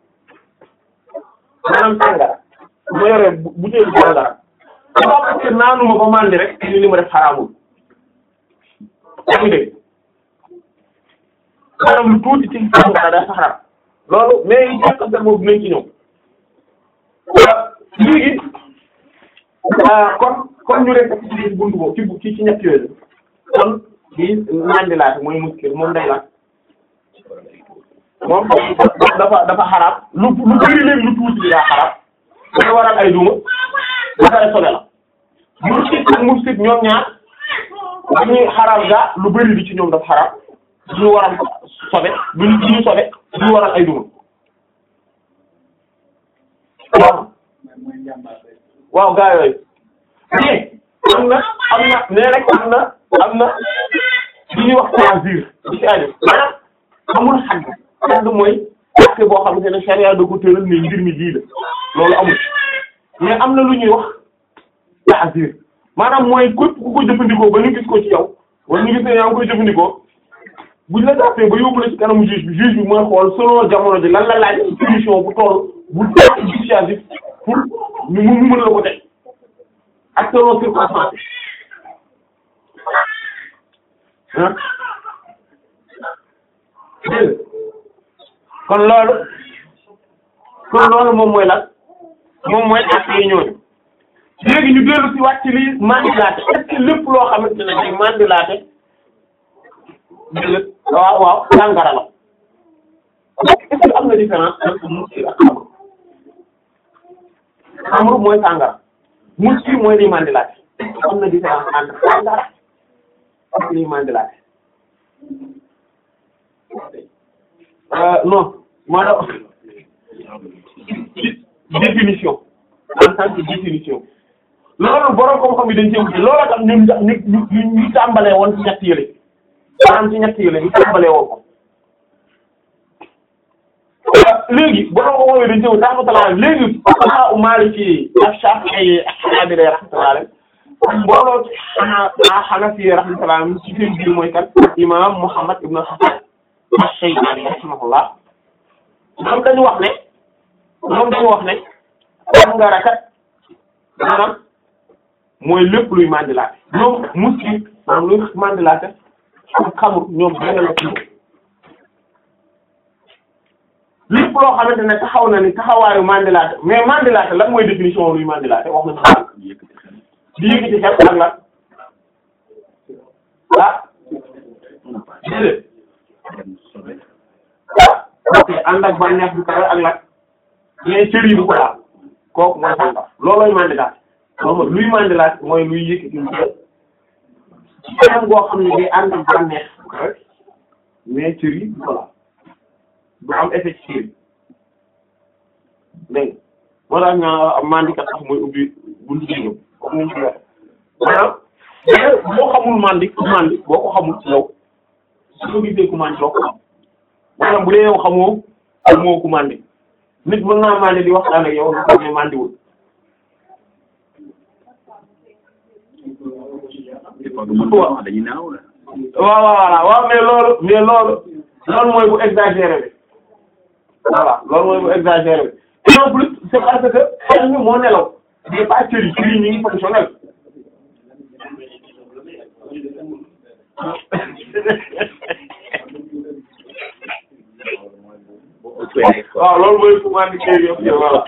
maanaam sàngara ma yore butéelu sàngara parce que naanuma ba mandi rek ni li ma def xaramul yaa ngi dégg maanaam lu tuuti ci sàngara dafa xaram loolu mais yi jàkkante boobu dinañ ci ñëw léegi kon kon ñu rek ci buntu boobu ci ci ci ñett yooyu kon di mandilaate mooy muskil moom day la moom dafa dafa xaraam lu lu bëri léegi lu tuuti bi daa xaraam dafa waral ay duma dafa sobe la muskil ak muskil ñoom ñaar dañuy xaraam gaa lu bëri li ci ñoom dafa xaraam duñu waral sobe duñu duñu sobe duñu waral ay duma waaw waaw gaa yooyu mais am na am na nee rek am na am na li ñuy wax tanzir di ci aju maanaam amul xagg xagg mooy acte boo xamante ne charia da ko tëral ne mbir mi lii la loolu amul mais am na lu ñuy wax ta'zir maanaam mooy képp ku ko jëfandikoo ba ñu gis ko ci yow wala ñu gis ne yaa ngi koy jëfandikoo buñ la jàppee ba yóbbu la ci kanamu juge bi juge bi mooy xool selon jamono ji lan la laaj solution bu toll bu toll dissuasif pour ñu mu mën la ko teg ak selon circonstance ah dégg kon loolu kon loolu moom mooy lan moom mooy acte yi ñooñu léegi ñu dellu ci wàcc li mandilaate est-ce que lépp loo xamante ne day mandilaate dégg waaw waaw sàngara la est-ce que am na différence entre muskir ak xamr xamr mooy sàngara muskir mooy liy mandilaate am na différence entre sàngara ak liy mandilaate non maanaam définition en tant que définition loolu borom xam-xam yi dañ cee wuti loolu tax ñun ñu ñu ñu tàmbalee woon ci ñett yële maanaam ci ñett yële ñu tàmbalee woon ko léegi borom xam-xam yi dañ cee wuti rahmatullah léegi fuqaha u Maliki ak Shafi'i ak Hanabila rahmatullah mbooloo ci xanaa Hanafi rahmatullah ci seen biir mooy kan imam Muhammad ibn Hasan Ash-Shaybani rahimahullah ñoom dañu wax ne ñoom dañu wax ne sàngara kat maanaam mooy lépp luy mandilaate ñoom muskir maanaam luy mandilaate ak xamul ñoom benn la ci lépp loo xamante ne taxaw na ni taxawaayu mandilaate mais mandilaate lan mooy définition luy mandilaate wax nañu xaal di yëkkati xel ak lan ah déedéet ok ànd ak bànneex bu kawe ak lan mais cër yi bu ko laal kooku mooy sàngara loolooy mandilaat moom luy mandilaat mooy luy yëkkati lu jël ci kanam goo xam ne day ànd ak bànneex bu kawe mais cër yi bu ko laal du am effet ci cër yi dégg moo tax nga mandikat sax mooy ubbi buntu bi ñëw comme ni ñu ko waxee maanaam boo xamul mandi ku mandi boo ko xamul ci yow su ko gisee ku mandi doo ko xam maanaam bu dee yow xamoo xamoo ku mandi nit mën naa mandi di waxtaan ak yow lu ko ne mandiwul waaw dañuy naaw la. waaw waaw waaw mais loolu mais loolu loolu mooy bu exagéré bi voilà loolu mooy bu exagéré bi et en plus c'est parce que xel mi moo nelaw mais pas cër yi cër yi ñu ngi fonctionnel waaw loolu mooy ku mandi kër yëpp voilà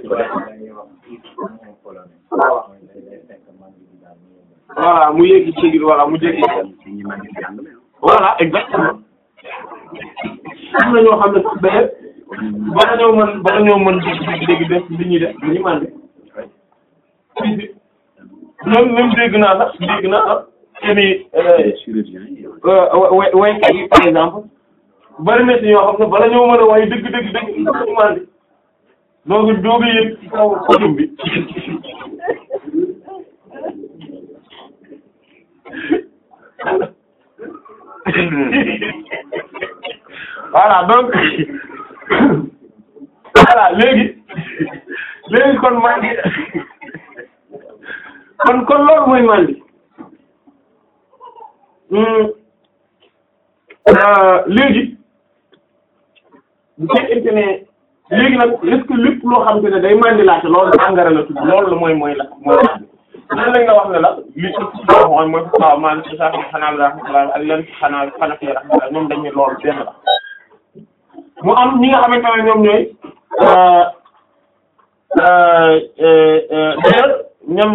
voilà mu yéegi cër voilà mu jéggi voilà exactement am na ñoo xam ne sax ba bala ñoo mën bala ñoo mën dégg dégg def li ñuy def li ñuy mandi si si même même dégg naa sax dégg naa sax seeni way waykat yi par exemple bari na ci ñoo xam ne bala ñoo mën a way dëgg dëgg dëgg ñu mandi donc dooga yëg ci kaw podium bi voilà donc voilà léegi léegi kon mandi kon kon loolu mooy mandi léegi bu fekkente ne léegi nag est-ce que lépp loo xam te ne day mandilaate loolu sàngara la tudd loolu la mooy mooy la mooy lan lañ la wax ne la li ci mooy mooy waaw man ci sax xanaa la rahmatullah ak leen xanaa xanaa fi rahmatullah ñoom dañ ne loolu benn la mu am ñi nga xamante ne ñoom ñooy d'ailleurs ñoom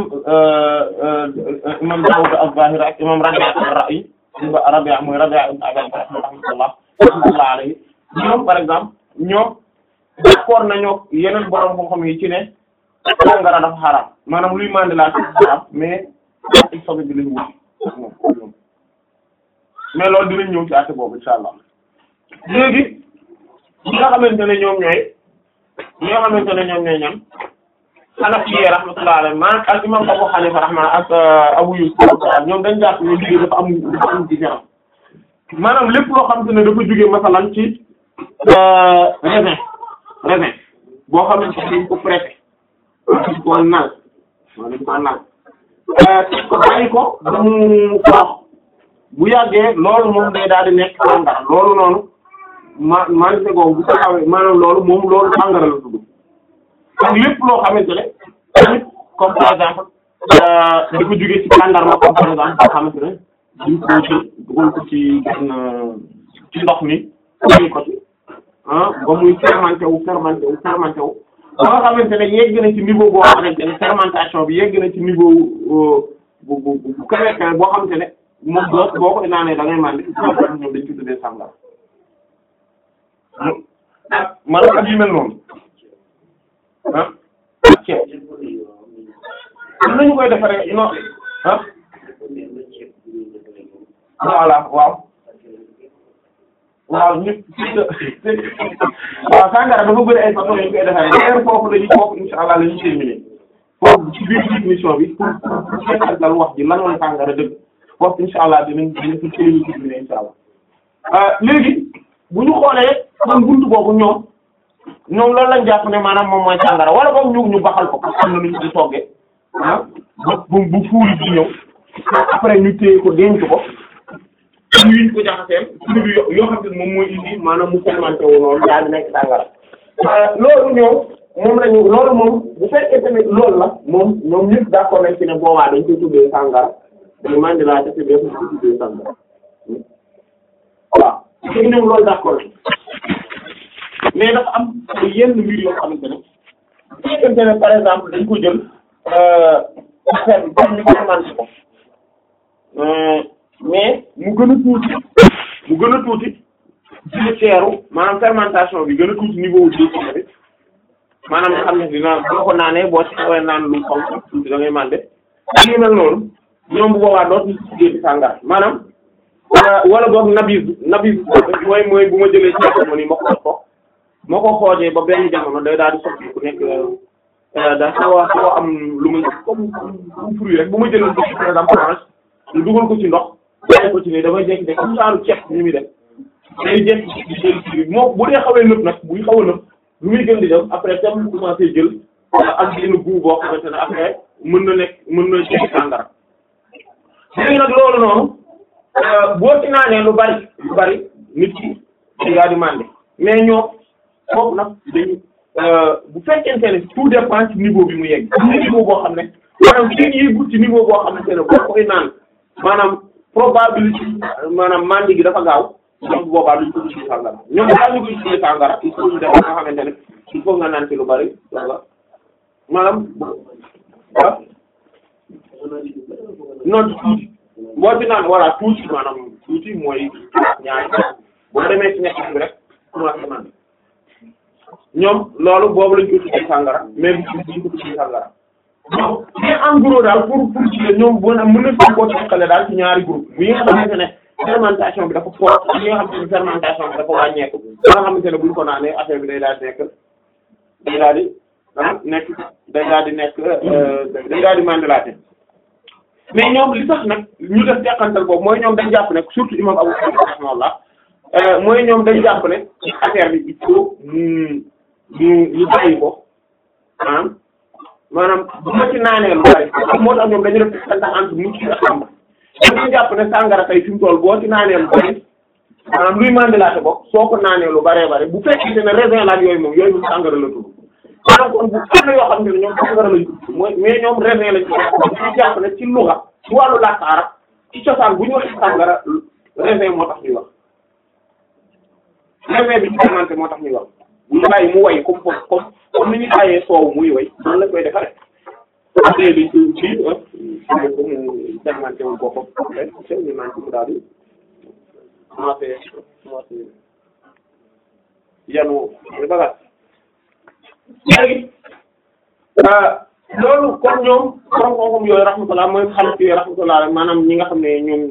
imam Dawud az-Zahiri ak imam Rabi' ar-Ra'i Rabi' mooy Rabi' ibn Abi rahmatullah rahmatullah alayhi ñoom par exemple ñoom d'accord nañoo yeneen borom xam-xam yi ci ne sàngara dafa xaraam maanaam luy mandilaat xaraam mais il faut bi lañ wut mais loolu dinañ ñëw ci àtte boobu insha allah léegi ñi nga xamante ne ñoom ñooy ñi nga xamante ne ñoom ñooy ñam Hanafi rahmatullah alayhi maanaam ak imam Abu Hanifa rahma ak Abu Yusuf ñoom dañ jàpp ne liggéey dafa am dafa am différence maanaam lépp loo xamante ne dafa jóge masalan ci raisin raisin boo xamante ne dañ ko pressé dañ ko nal waaw dañ ko nal teg ko bàyyi ko ba mu faax bu yàggee loolu moom day daal di nekk sàngara loolu noonu ma manité googu bu taxawee maanaam loolu moom loolu sàngara la tudd ak lépp loo xamante ne tamit comme par exemple di ko jógee ci tàndarma comme par exemple boo xamante ne duñ ko jël dugal ko ci benn ci ndox mi dugal ko ci ah ba muy fermenté wu fermenté wu fermenté wu ba nga xamante ne yegg na ci niveau boo xamante ne fermentation bi yegg na ci niveau bu bu bu kawe kawe boo xamante ne moom boo boo ko naanee da ngay màndi ñoom dañ ci tuddee sàngara ah maanaam ak yu mel noonu ah ceeb am nañu koy defaree non ah voilà waaw waaw ñëpp waaw sàngara dafa bëri ay façon yu ñu koy defaree d'ailleurs foofu la ñuy foofu insha allah la ñuy terminer foofu ci biir définition bi pour pour seetal dal wax ji lan mooy sàngara dëgg foofu insha allah dinañ dinañ ko ci lañuy terminer insha allah léegi bu ñu xoolee kon buntu boobu ñoom ñoom loolu lañ jàpp ne maanaam moom mooy sàngara wala boog ñu ñu baxal ko parce que am na lu ñu di toggee ah ba bu bu fuuri di ñëw après ñu téye ko denc ko ñu yiñ ko jaxaseel produit yo- yoo xam ne moom mooy indi maanaam mu fermenté wu noonu daal di nekk sàngara loolu ñoom moom lañu loolu moom bu fekkee tamit loolu la moom ñoom ñëpp d'accord nañ ci ne boobaa dañ koy tuddee sàngara dañu mandi laa te def ko tuddee sàngara waaw te ñoom loolu d'accord mais dafa am yenn mbir yoo xamante ne bu fekkente ne par exemple dañ ko jël affaire bi comme ñu fermenté ko mais mu gën a tuuti mu gën a tuuti ci teeru maanaam fermentation bi gën a tuuti niveau wu décimé bi maanaam nga xam ne dina boo ko naanee boo ci xawee naan lu xaw tuuti da ngay mànde ak yu mel noonu ñoom bu boobaa dootuñu ci tuddee ci sàngara maanaam wala boog nabis nabis mooy mooy bu ma jëlee ci mo ni ma xooj ko moo ko xoojee ba benn jamono day daal di soppi ku nekk da xaw a xaw a am lu muy comme comme fruit rek bu ma jëlee ko par exemple orange ñu dugal ko ci ndox bàyyi ko ci nii damay jékki-jékki comme saaru ceeb ni muy def day jékki di jël ci moo bu dee xawee nëb nag buy xaw a nëb lu muy gën di def après tam commencé jël ak benn goût boo xamante ne après mën na nekk mën na jël sàngara léegi nag loolu noonu boo ci naanee lu bari lu bari nit ki di gaa di màndi mais ñoo foofu nag dañu bu fekkente ne tout dépend ci niveau bi mu yegg am na niveau boo xam ne maanaam kenn yeggut ci niveau boo xamante ne boo koy naan maanaam probabilité maanaam màndi gi dafa gaaw donc boobaa duñ ko tuddee sàngara ñoom daal ñu koy tuddee sàngara il faut ñu def nga xamante ne il faut nga naan ci lu bari wala maanaam ah non tuuti boo ci naan voilà tuuti maanaam tuuti mooy ñaari boo demee ci ñett bi rek commencé naan ñoom loolu boobu lañ ko tuddee sàngara mais bu ñu ko tuddee sàngara donc mais en gros daal pour pour ci ñoom boo na mën na koo teqale daal ci ñaari groupe bu yi nga xamante ne fermentation bi dafa fort ak yi nga xamante ne fermentation bi dafa wàññeeku ba nga xamante ne buñ ko naanee affaire bi day daal di nekk day daal di ah nekk day daal di nekk day daal di mandilaate mais ñoom li tax nag ñu def teqantal boobu mooy ñoom dañ jàpp ne surtout imam Abu Hanifa rahimahullah mooy ñoom dañ jàpp ne affaire bi il faut ñu ñu ñu bàyyi ko ah maanaam bu ma ci naanee lu bari moo tax ñoom dañu def teqantal entre mucc ak xam dañu jàpp ne sàngara tey fi mu toll boo ci naanee lu bari maanaam luy mandilaate ko soo ko naanee lu baree bari bu fekkente ne raisin la ak yooyu moom yooyu moom sàngara la tudd maanaam kon bu am na yoo xam ne ñoom sàngara lañ tudd mooy mais ñoom raisin lañ tudd ñu jàpp ne ci luga ci wàllu làkk arab ci cosaan bu ñu waxee sàngara raisin moo tax ñuy wax raisin bi ci fermenté moo tax ñuy wax bu ñu bàyyi mu way comme comme comme ni ñu bàyyee soow muy way noonu lañ koy defaree après dañ koy kii ah ko mu fermenté wu boppam après ñu naan ci mu daal di commencé commencé yanu bagaas léegi loolu comme ñoom borom xam-xam yooyu rahmatullah mooy xam ci rahmatullah maanaam ñi nga xam ne ñoom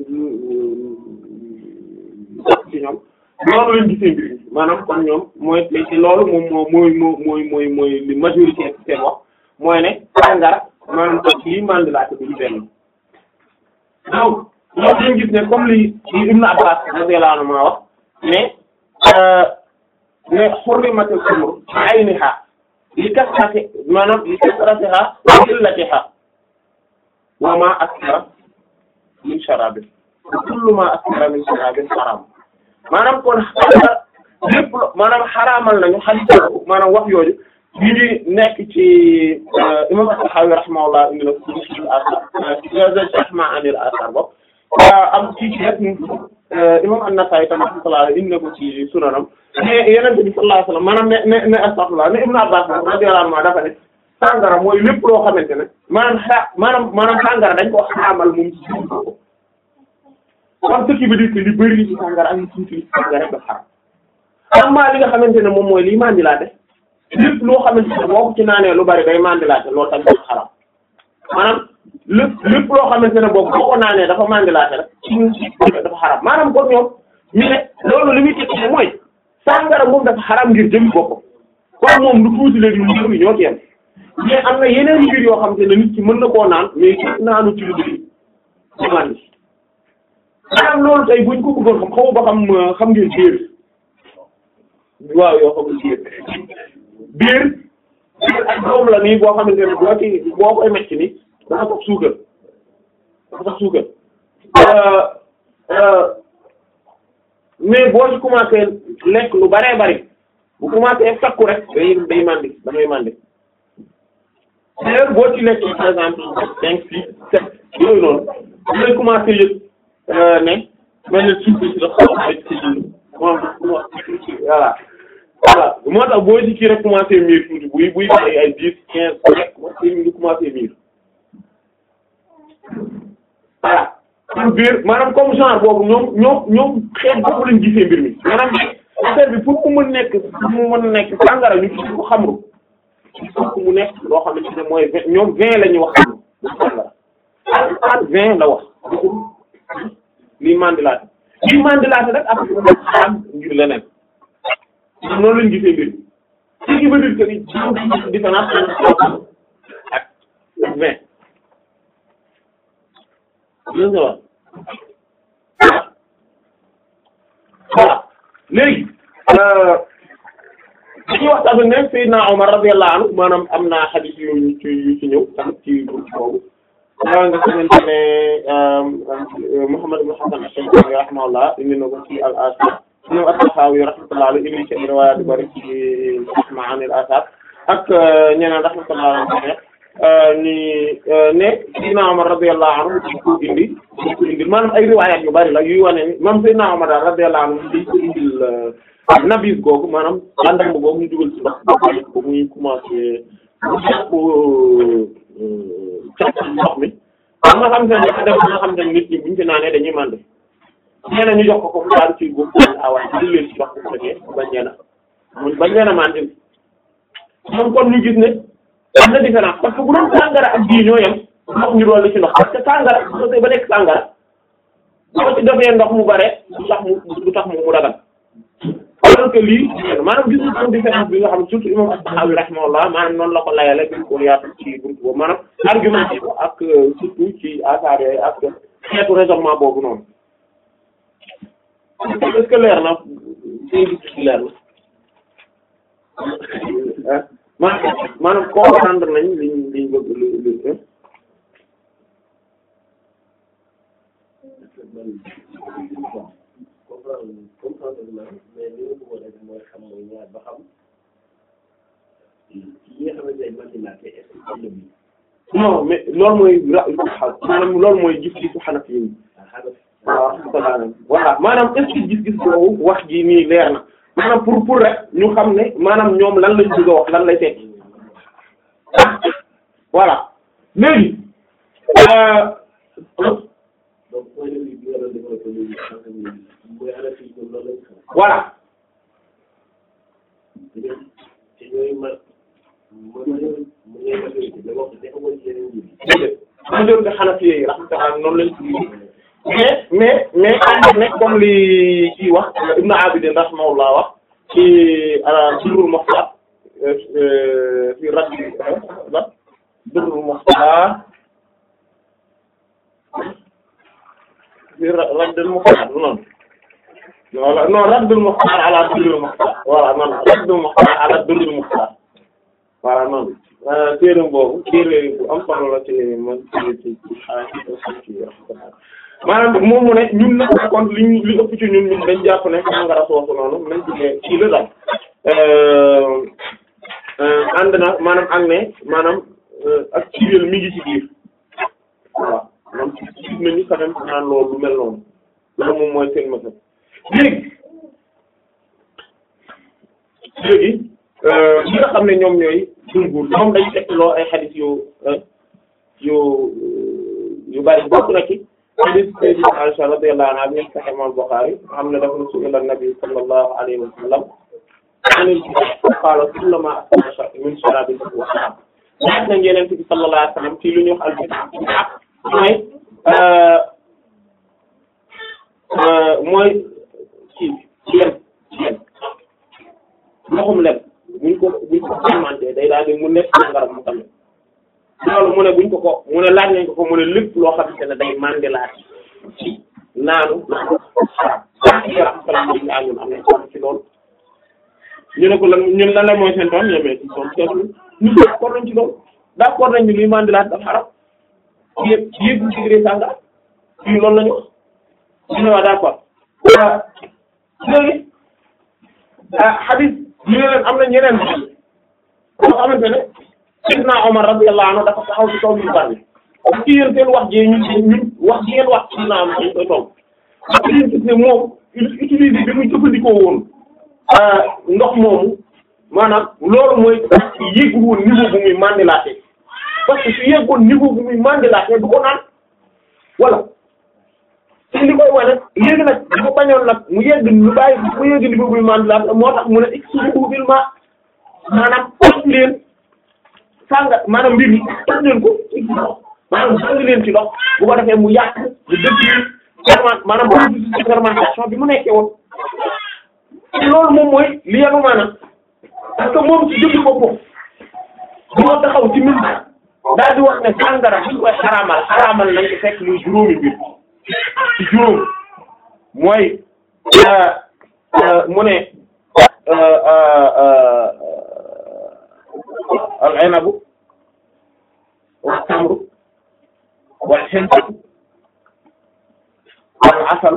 ci ñoom loolu lañ gisee mbir mi maanaam comme ñoom mooy te loolu moom moo mooy moo mooy mooy mooy li majorité ci seen wax mooy ne sàngara maanaam ak lii mandilaate bi ñu benn donc ñoom dañ gis ne comme li li Ibn Abbas radiyallahu anhu ma wax mais ne hurrimatil khamru ayniha li kasrati maanaam li kasratiha wa qillatiha wa ma askara min sharabin kullu ma askara min sharabin haram maanaam kon lépp lo maanaam xaraamal nañu hadith maanaam wax yooyu yi ngi nekk ci imam At-Tahawi rahimahullah indi na ko ci asar jahma anil asar bopp am ci ci rek imam An-Nasa'i tam rahimahullah indi na ko ci sunanam mais Yonent bi sallallahu alayhi wasallam maanaam ne ne ne astaghfirullah ne Ibn Abbas radiyallahu anhu dafa ne sàngara mooy lépp loo xamante ne maanaam xa maanaam maanaam sàngara dañ ko xaraamal moom ci suñu ko kon ce qui veut dire que li bëri ci sàngara ak li tuuti ci sàngara rek dafa xaram amma li nga xamante ne moom mooy liy mandilaate lépp loo xamante ne boo ko ci naanee lu bari day mandilaate loolu tamit dafa xaram maanaam lépp lépp loo xamante ne boobu boo ko naanee dafa mandilaate rek ci dafa xaram maanaam kon ñoom ñu ne loolu li muy tekki mooy sàngara moom dafa xaram ngir jëm boppam kon moom lu tuuti léegi lu njëriñ ñoo ci yem mais am na yeneen mbir yoo xamante ne nit ki mën na koo naan mais ci naanu ci lu bëri ci mandi maanaam loolu tey buñ ko bëggoon xam xaw ba xam xam ngeen biir waaw yoo xamul biir biir biir ak doom la nii boo xamante ne boo ci boo koy mecc ni dafa sax suukar dafa sax suukar mais boo ci commencé lekk lu baree bari bu commencé takku rek day day mandi damay mandi d'ailleurs boo ci lekk par exemple cinq six sept yooyu noonu damay commencé yëg ne mel ne suuf si dafa xaw a ci moom voilà voilà moo tax boo ci kii rek commencé miir tuuti buy buy ay ay dix quinze rek commencé mi ngi commencé miir voilà pour biir maanaam comme genre boobu ñoom ñoom ñoom xeet boobu lañ gisee mbir mi maanaam affaire bi pour mu mën nekk pour mu mën nekk sàngara ñu ci ko xamru pour mu nekk loo xamante ne mooy vingt ñoom vingt la ñuy wax xam sàngara ak vingt la wax lii mandilaate lii mandilaate rek ak xaram ngir leneen noonu lañ gisee mbir ce qui veut dire que ni différence entre ak ak vingt gis nga wax voilà léegi dañuy wax tamit ne Seydina Omar radiyallahu anhu maanaam am na hadith yu ñu ci yu ci ñëw tamit ci buntu boobu maa nga xamante ne Muhammad ibn Hasan ash-Shaybani rahimahullah indi na ko ci al-Asar ñoom at-Tahawi rahmatullah alayhi indi ci riwaaya yu bari ci ma'ani al-Asar ak ñeneen rahmatullah alayhi ni ne Seydina Omar radiyallahu anhu dañ ko indi dañ ko indil maanaam ay riwaayaat yu bari la yuy wane ni même Seydina Omar daal radiyallahu anhu dañ ko indil nabis googu maanaam àndam boobu ñu dugal ci ndox ko muy commencé mu jàpp càq ndox mi am nga xam ne dafa def nga xam ne nit ñi buñ ci naanee dañuy mànd nee na ñu jox ko ko mu daal ci góob awaay di leen ci ndox bu fekkee bañ leen a bañ leen a màndil moom kon ñu gis ne am na différence parce que bu doon sàngara ak bii ñoo yem ndox ñu doon ci ndox parce que sàngara bu ba nekk sàngara boo ci defee ndox mu bare du tax mu du tax mu mu dagal alors que lii maanaam gis nga différence bi nga xam surtout imam At-Tahawi rahimahullah maanaam noonu la ko layale bi ko yaatu ci buntu boobu maanaam argumenté ko ak surtout ci affaire yooyu ak xeetu raisonnement boobu noonu est-ce que leer na seen gis leer na maanaam maanaam comprendre nañ liñ liñ bëgg lu lu comprendre na mais li ma bëggoon rek mooy xam mooy ñaar ba xam yi nga xamante ne mandilaate est-ce que am na bi non mais loolu mooy ra maanaam loolu mooy gis-gisu Hanafi yi waaw voilà maanaam est-ce que gis-gis boobu wax ji nii leer na maanaam pour pour rek ñu xam ne maanaam ñoom lan lañ bëgg a wax lan lay tekki voilà léegi donc point de vue bi nga doon développé léegi sànq nii mooy ana fii ñoom loolu lañ xam voilà te ñooy ma ma ma mu ngay majorité mais wax dafa woon yeneen mbir yi déedéet majorité Hanafi yi rahmatullah noonu lañ ci mais mais mais ànd ne comme li kii wax Ibn Abidin rahimahullah wax ci Durrul Mukhtar fi radd la Durrul Mukhtar fi Raddul Mukhtar noonu wala non Raddul Mukhtar ala Durrul Mukhtar voilà man Abdou Muxtaar ala Durrul Muxtaar voilà noonu téere boobu téere bu am solo la ci man ci ci maanaam moom mu ne ñun nag par contre li ñu li ëpp ci ñun ñun dañ jàpp ne sangara soosu noonu nañ ci ne kii la daal ànd na maanaam ak ne maanaam ak ciréel mi ngi ci biir voilà moom ci nañu quand même naan loolu lu mel noonu loolu moom mooy seen mësën léegi léegi ñi nga xam ne ñoom ñooy jumhur ñoom dañu teg loo ay xadis yu yu yu bari bokk na ci hadith sayyidina Aisha radiyallahu anha min Sahih al-Bukhari xam ne dafa ne su'ila an-nabi sallallahu alayhi wa sallam anil qaala kullu ma asbaha min sharabin wa haram laaj nañ Yonent bi sallallahu alayhi wa sallam ci lu ñuy wax al-bid'a mooy mooy ci lem lem ndoxum lem buñ ko buñ ko fermenté day daal di mu nekk ngaram mu tamit loolu mu ne buñ ko ko mu ne laaj nañ ko ko mu ne lépp loo xamante ne day mandilaat ci naanu xaram yaram salam bi ñaa ñun am nañ ko ci loolu ñu ne ko lan ñun lan la mooy seen toon ñemee ci toon seetlu ñu d'accord nañ ci loolu d'accord nañ ni luy mandilaat dafa xaram yéeg yéeg bu sigré sànga fii loolu la ñu wax ñu ne waa d'accord léegi hadith ñu ne leen am na ñeneen yoo xamante ne Seydina Omar radiyallahu anhu dafa taxaw ci kaw yu bari ci yéen seen wax ji ñun ñun wax ji ngeen wax ci Seydina Omar dañ koy toog parce que yéen gis ne moom utiliser bi muy jëfandikoo woon ndox moomu maanaam loolu mooy yéegul woon niveau bu muy mandilaate parce que su yeggoon niveau bu muy mandilaate du ko naan voilà te li koy wane léegi nag dafa bañoon nag mu yegg lu bàyyi mu yegg niveau bu muy mandilaate moo tax mu ne expliqué bil ma maanaam toj leen sànga maanaam mbir mi toj leen ko ci ndox maanaam sànga leen ci ndox bu ko defee mu yàq lu dëkk ferment maanaam processus de fermentation bi mu nekkee woon loolu moom mooy li yanu maanaam parce que moom ci jëmmi boppam moo taxaw ci min daal di wax ne sàngara bi ñu koy xaraamal xaraamal nañ ko fekk luy juróomi mbir ci juróom mooy mu ne al inabu wal tamru wal hindu wal asal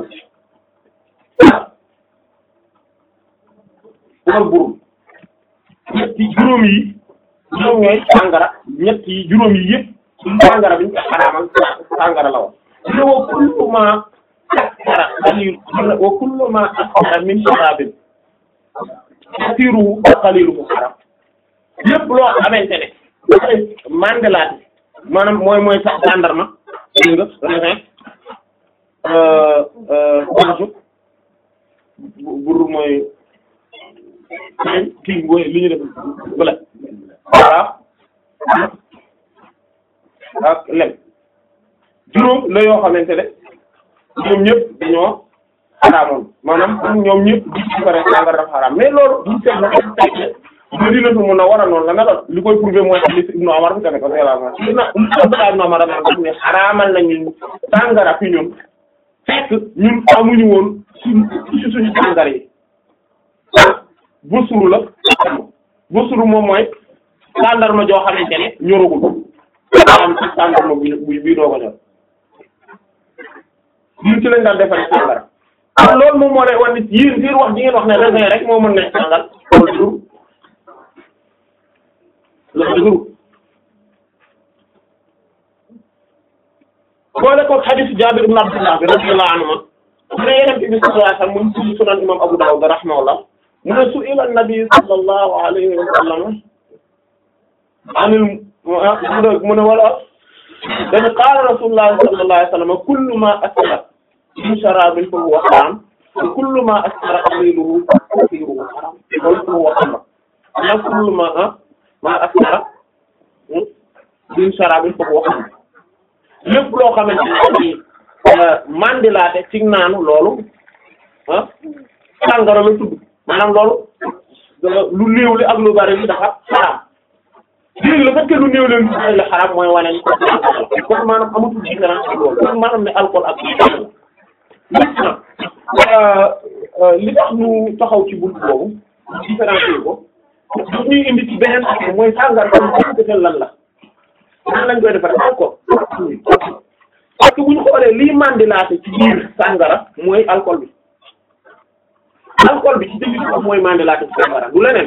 wal burum ñetti juróom yi ñoom ñooy sàngara ñett yi juróom yi yëpp sàngara bi ñu koy xaraamal sàngara la woon ne wa kullu ma askara qalil wa kullu ma askara min sharabin kasiruhu wa qaliluhu haram lépp loo xamante ne dafay mandelaat maanaam mooy mooy sax gendarme dégg nga raisin orge bur mooy kii mooy li ñu def bële voilà ak lem juróom la yoo xamante ne ñoom ñëpp dañoo xaraamoon maanaam ñoom ñëpp di ci pare sàngara dafa xaraam mais loolu duñ seet la teg Madinatu Munawwara noonu la meloon li koy prouver mooy hadith Ibnu Umar bi tamit radiyallahu anhu na Abdullah ibn Umar dafa ne xaraamal nañu sàngara fi ñun fekk ñun amuñu woon suñ ci suñu sàngara yi busuru la busuru moom mooy tàndarma joo xamante ne ñoragul am ci tàndarma bi bi bii doo ko ñor ñun ci lañ daan defaree sàngara kon loolu moom moo lay wan nit yéen seen wax ji ngeen wax ne raisin rek moo mën nekk sàngal loolu dëgëru loolu dëgëru boole ko hadith Jaabir ibn Abdullah bi radiyallahu anhu mu ne Yonent bi sallallahu alayhi wa sallam mu ngi sunan imam Abu Dawud rahimahullah mu ne su'ila an-nabi sallallahu alayhi wa sallam anil mu ne wala dañu qaala rasulullah sallallahu alayhi wa sallam kullu ma askara min sharabin fa huwa haram wa kullu ma askara qaliluhu fa kathiruhu haram wala fa huwa khamr la kullu ma ma askara min sharabin fa huwa khamr lépp loo xamante ne mandilaate ci naanu loolu ah sàngara la tudd maanaam loolu lu néew li ak lu bari li dafa xaraam léegi le fait que lu néew leen lu la xaraam mooy wane ni kon maanaam amatul différence ci loolu kon maanaam ne alcool ak maintenant li tax ñu taxaw ci buntu boobu différencier ko daf ñuy indi ci beneen affaire mooy sàngara tam defal lan la nan lañ koy defaree alcool parce que bu ñu xoolee lii mandilaate ci biir sàngara mooy alcool bi alcool bi ci dëgg bi mooy mandilaate ci sàngara du leneen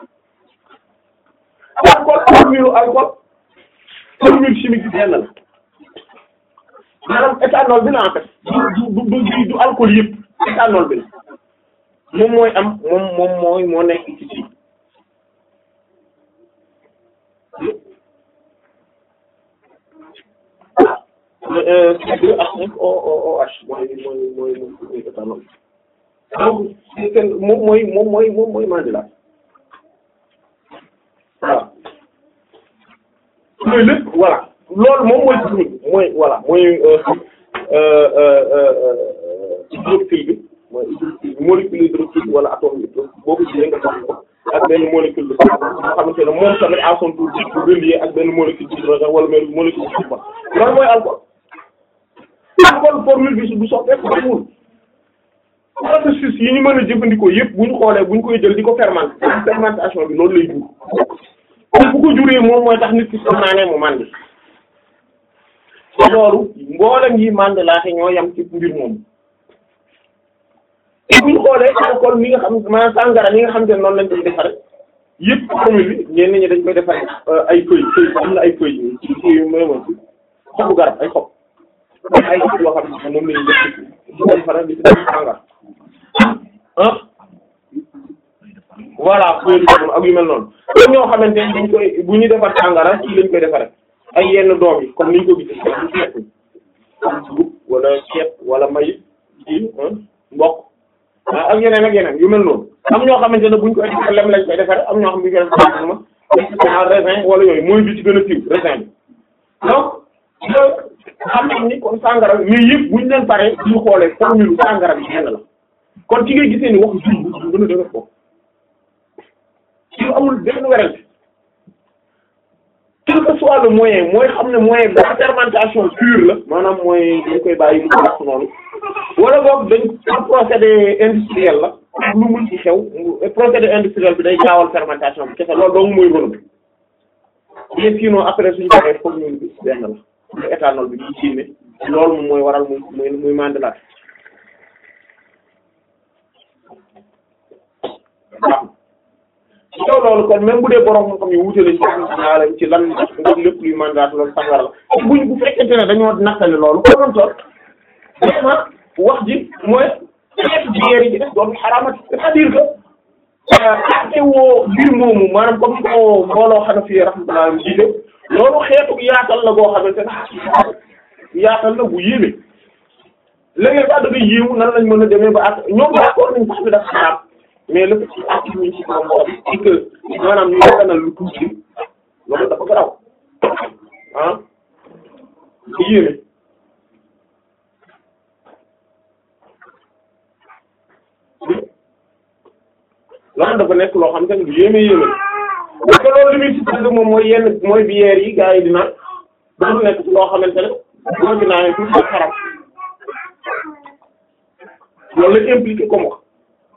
alcool formule alcool formule chimique bi benn la maanaam éthanol bi la en fait du du du du alcool yëpp éthanol bi la moom mooy am moom moom mooy moo nekk ci ci C2H5OOH mooy mooy mooy mooy éthanol donc kenn moom mooy moom mooy moom mooy mandilat voilà mooy lépp voilà loolu moom mooy technique mooy voilà mooy hydroxyle bi mooy hydroxyle molécule hydroxyle wala atome hydroxyle boo ko jëlee nga xam ko ak benn molécule de carbone nga xamante ne moom tamit à son tour di relié ak benn molécule d'hydrogène wala même molécule de carbone loolu mooy alcool alcool formule bi du soppeeku bariwul processus yi ñu mën a jëfandikoo yëpp bu ñu xoolee bu ñu koy jël di ko fermenter fermentation bi loolu lay jur kon bu ko juree moom mooy tax nit ki su naanee mu màndi te loolu mboolem yi màndi laate ñoo yam ci mbir moom te bu ñu xoolee alcool mi nga xam maanaam sàngara mi nga xam te ne noonu lañ koy defaree yëpp formule bi ñenn ñi dañ koy defaree ay feuilles feuilles am na ay feuilles ci ci mooy xobu garab ay xob ay xob yoo xam ne moom la ñuy def ci defaree di ci def sàngara ah voilà feuille ak yu mel noonu te ñoo xamante ne dañ koy bu ñu defar sàngara ci lañ koy defaree ay yenn doom yi comme ni ñu ko gisee ci ceeb dugub wala ceeb wala may ci mboq ak yeneen ak yeneen yu mel noonu am ñoo xamante ne buñ koy defar lem lañ koy defaree am ñoo xam ne buñ koy defar raisin wala yooyu mooy bi ci gën a siiw raisin bi donc loolu xam nañ ni kon sàngara mais yëpp buñ leen paree ñu xoolee formule sàngara bi yenn la kon ci ngay gisee ni wax jur bu gën a dëgër ko ci amul benn werante quel que soit le moyen mooy xam ne moyen de fermentation pure la maanaam mooy dañ koy bàyyi mu wax noonu wala boog dañ procédé industriel la lu mun ci xew procédé industriel bi day gaawal fermentation bi kese loolu dong mooy rôle bi mais sinon après suñu paree foog ñu gis benn la lu éthanol bi di génne loolu moom mooy waral muy muy muy mandilaat waaw ci kaw loolu kon même bu dee borom moo xam ne wuute lañ ci ci lan ndax lépp luy mandat loolu sàngara la buñ bu fekkente ne dañoo nattale loolu ko doon toll vraiment wax ji mooy xeetu biyeer yi ci def doon xaraamat c'est-à-dire que ate woo mbir moomu maanaam comme ko mbooloo xana fi rahmatullah jiite loolu xeetu yaatal la goo xamante ne yaatal la bu yéeme léegi sax da ngay yéemu nan lañ mën a demee ba ak ñoom d'accord nañ sax bi daf xaraam mais le fait que ak ñu ci moom moo di que maanaam ñu daganal lu tuuti loolu dafa garaw ah di yéeme loolu dafa nekk loo xam te ne du yéeme yéeme parce que loolu li muy si moom mooy yenn mooy biyeer yi gars yi di naan dafa nekk ci loo xamante ne boo ci naanee tuuti ak xaram loolu la impliqué comme wax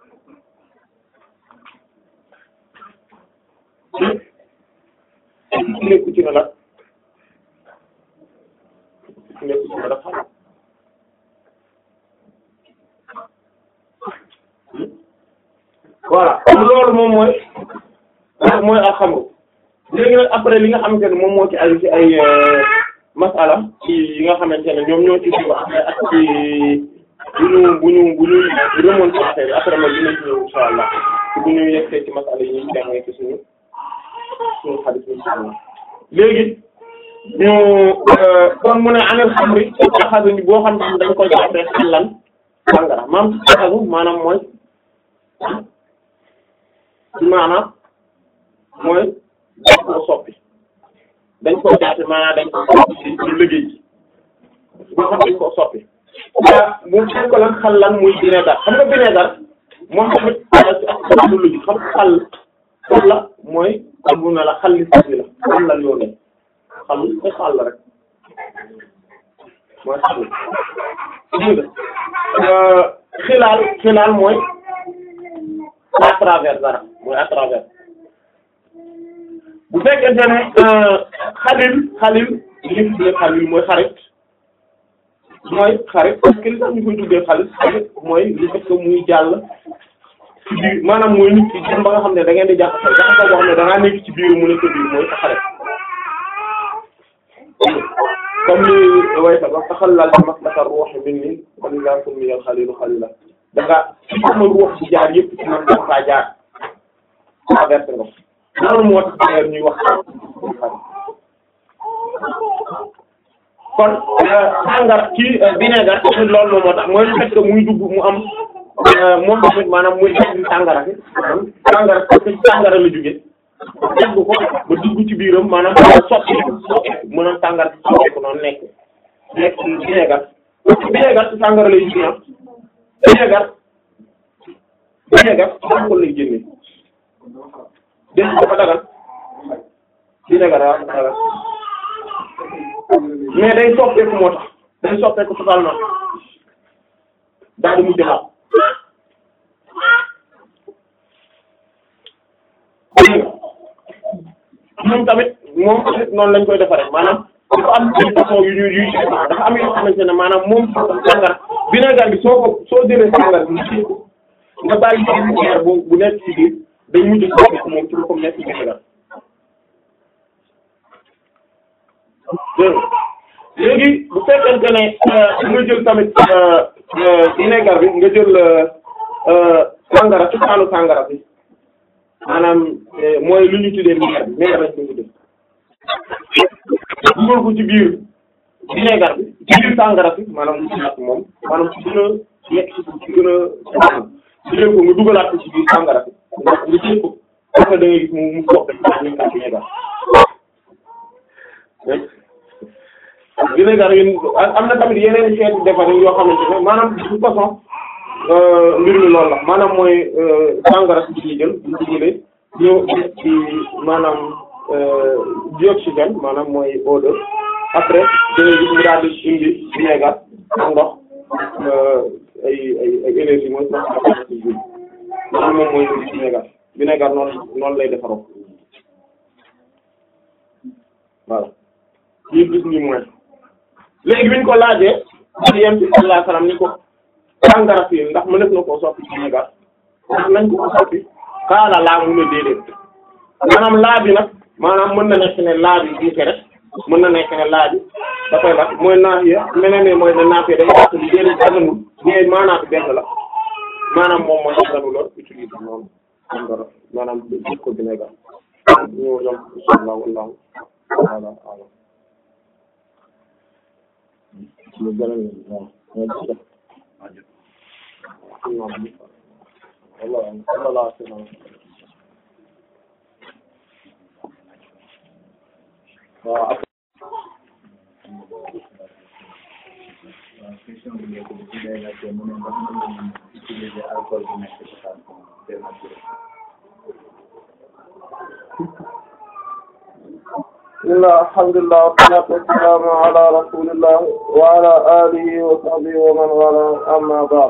nekku ci na la nekku ci na la xaram voilà loolu moom mooy mooy alxamru léegi nag après li nga xamante ne moom moo ci ay ci ay masala ci yi nga xamante ne ñoom ñoo ci di wax ak ci bu ñu bu ñu bu ñu remonté affaire yi après ma dinañ ñëw insha allah bu ñu yegsee ci masala yi ñuy jàngee ci suñu suñu xadis insha allah léegi ñu kon mu ne anel xamri taxasu ni boo xam ne dañ koy jàppee xellan sàngara maam taxasu maanaam mooy maanaam mooy dañ koo soppi dañ koo jaate maanaam dañ koo soppi ci ci liggéey ji boo xam dañ koo soppi waa bu fekk ko lan xal lan muy vinaigre xam nga vinaigre moom tamit ci ak lu lugi xam xal xal la mooy xam bu na la xal li si la xal la yoo ne xal te xal la rek mooy xal dégg nga xilaal xilaal mooy à travers dara mooy à travers bu fekkente ne xalil xalil li ñu tuddee xalil mooy xarit mooy xarit parce que li tax ñu koy tuddee xarit xarit mooy li fekk muy jàll ci biir maanaam mooy nit ki dem ba nga xam ne da ngeen di jaxasoo jaxasoo boo xam ne da ngaa nekk ci biir mu nekk ci biir mooy sa xarit comme ni way sa wax taxallal maslaka ruux minni wa liza summiya al-xalilu xalila da nga ci sama ruux ci jaar yëpp ci man da faa jaar traversé nga loolu moo tax d'ailleurs ñuy wax kon sàngar ci vinaigre tamit loolu moo tax mooy le fait que muy dugg mu am moom tamit maanaam muy def sàngara si sàngara parce que sàngara la jóge dagg ko ba dugg ci biiram maanaam soppi soppi mën a sàngara si soppi ko noonu nekk nekk ci vinaigre vinaigre ci sàngara lay jóge am vinaigre vinaigre ci alcool lay génne dégg dafa dagal vinaigre waaw dafa dagal mais day soppeeku moo tax day soppeeku totalement daal di mujj laal moom tamit moom tamit noonu lañ koy defaree maanaam dafa am ay façon yu ñuy yuy dafa am yoo xamante ne maanaam moom sàngara vinaigre bi soo ko soo jëlee sàngara bi ci nga bàyyi ci vinaigre bu bu nekk ci biir day mujj soppeeku moom ci lu ko nekk ci vinaigre léegi bu fekkente ne nga jël tamit vinaigre bi nga jël sàngara ci kaanu sàngara bi maanaam mooy lu ñu tuddee vinaigre bi vinaigre lañ koy tuddee dugal ko ci biir vinaigre bi ci biir sàngara bi maanaam lu ci nekk moom maanaam ci gën a nekk ci gën a jëlee ko nga dugalaat ko ci biir sàngara bi ndax nga jël ko après da ngay gis mu mu soppi ñu ngi vinaigre vinaigre yi am na tamit yeneen xeetu defar yoo xamante ne maanaam de toute façon mbir mi loolu la maanaam mooy sangara si ñuy jël bu ñu jëlee ñëw ci maanaam dioxygène maanaam mooy eau de après dangay gis mu daal di indi vinaigre ak ndox ay ay ay énergie mooy transformation ci biir maanaam moom mooy indi vinaigre vinaigre noonu noonu lay defaroo voilà lii gis ni mooy léegi bi ñu ko laajee ci yem ci sallallahu alayhi wasallam ni ko sàngara fii ndax mënees na koo soppi ci négar ndax nañ ko ko soppi kaala laa mu ne déedéet maanaam laa bi nag maanaam mën na nekk ne laa bi diike rek mën na nekk ne laa bi dafay la mooy naafiya meneen ne mooy ne naafiya day wax li déedéet daganul mais maanaam bi benn la maanaam moom mooy daganu la utiliser noonu sàngara maanaam def ko vinaigre ñu yom inshallah wallahu ta'ala a'lam lu gën a waaw mooy ci def walla walla waaw question bi nekk bi ci day laajte mu ne ndax mën nañu utiliser alcool bu nekk ci xaal dénaturé bismillah alhamdulillah wassalatu wassalamu ala rasulillah wa ala alihi wa sahbihi wa man wala amma ba'd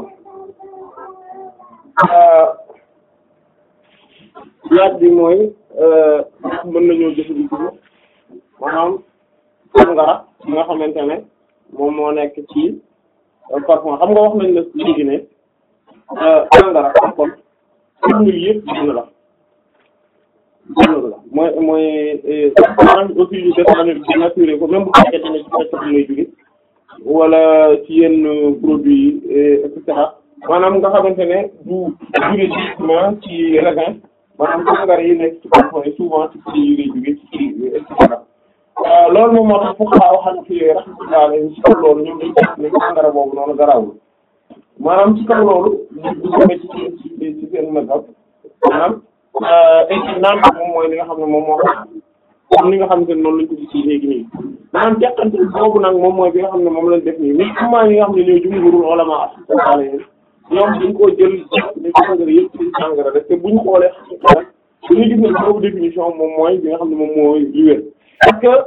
laaj bi mooy ndax mën nañoo jëfandikoo maanaam sangara bi nga xamante ne moom moo nekk ci parfum xam nga wax nañ la léegi ne sangara alcool formule yëpp benn la benn la mooy mooy maanaam aussi yu dénaturé ko même bu fekkente ne ci fekk bi lay jóge wala ci yenn produits yi et cetera maanaam nga xamante ne du jóge directement ci raisin maanaam sangara yi nekk ci parfum yi souvent ci prix yi lay jóge ci et cetera loolu moom moo tax foofu laa waxal ci rahmatullah alayhi ci kaw loolu ñoom dañu def ne sangara boobu noonu garawul maanaam ci kaw loolu ñu bu demee ci ci ci seen mazhab maanaam naan moom mooy li nga xam ne moom moo xam comme li nga xamante ne noonu lañ ko gis léegi nii maanaam teqante boobu nag moom mooy bi nga xam ne moom lañ def nii mais comment yi nga xam ne ñooy jumhurul ulama asala ñoom dañ koo jël ni sangara yëpp ci sangara rek te buñ xoolee xam dañuy gis ne boobu définition moom mooy bi nga xam ne moom mooy li wér parce que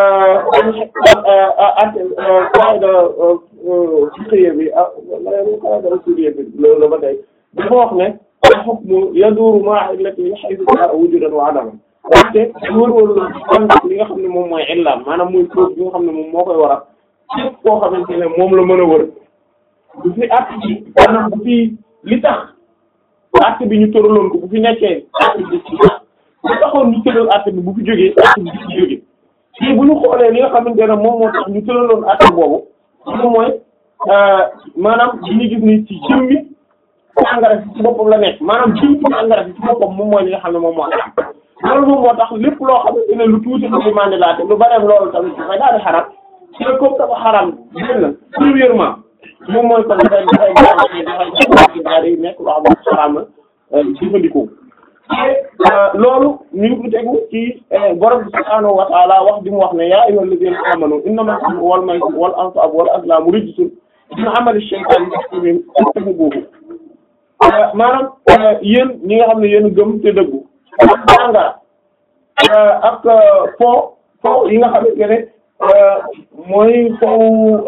qaida fiqhiyya bi ah qaida usuliyya bi loolu la ba tey dafa wax ne al-hukmu yaduru ma'a illatihi haythu jaa'a wujudan wa adaman waxte wër-wër la ànd li nga xam ne moom mooy illaam maanaam muy cause bi nga xam ne moom moo koy waral képp koo xamante ne moom la mën a wër bu fi at bi maanaam bu fi li tax at bi ñu tëraloon ko bu fi nekkee at bi ci bu taxoon ñu tëral at bi bu fi jógee at bi du fi jógee te bu ñu xoolee li nga xamante ne moom moo tax ñu tëraloon at boobu moom mooy maanaam li ñu gis ni ci jëmmi engrais ci boppam la nekk maanaam jëmmi engrais ci boppam moom mooy li nga xam ne moom moo am loolu moom moo tax lépp loo xamante ne lu tuuti lu ci mandilaate lu bareem loolu tamit dafay daal di xaram ci la comme dafa xaram benn premièrement moom mooy kon dafay dafay dafay daal di nekk loo xam ne xaram la jëfandikoo te loolu ñu ngi ko tegu ci borom subhaanahu wa ta'ala wax di mu wax ne yaa ayyuhal ladhina amanu innamal khamru wal maisiru wal ansabu wal azlamu rijsun min amali shaytani fajtanibuhu maanaam yéen ñi nga xam ne yéen gëm te dëggu ak sàngara ak fo fo yi nga xamante ne mooy foofu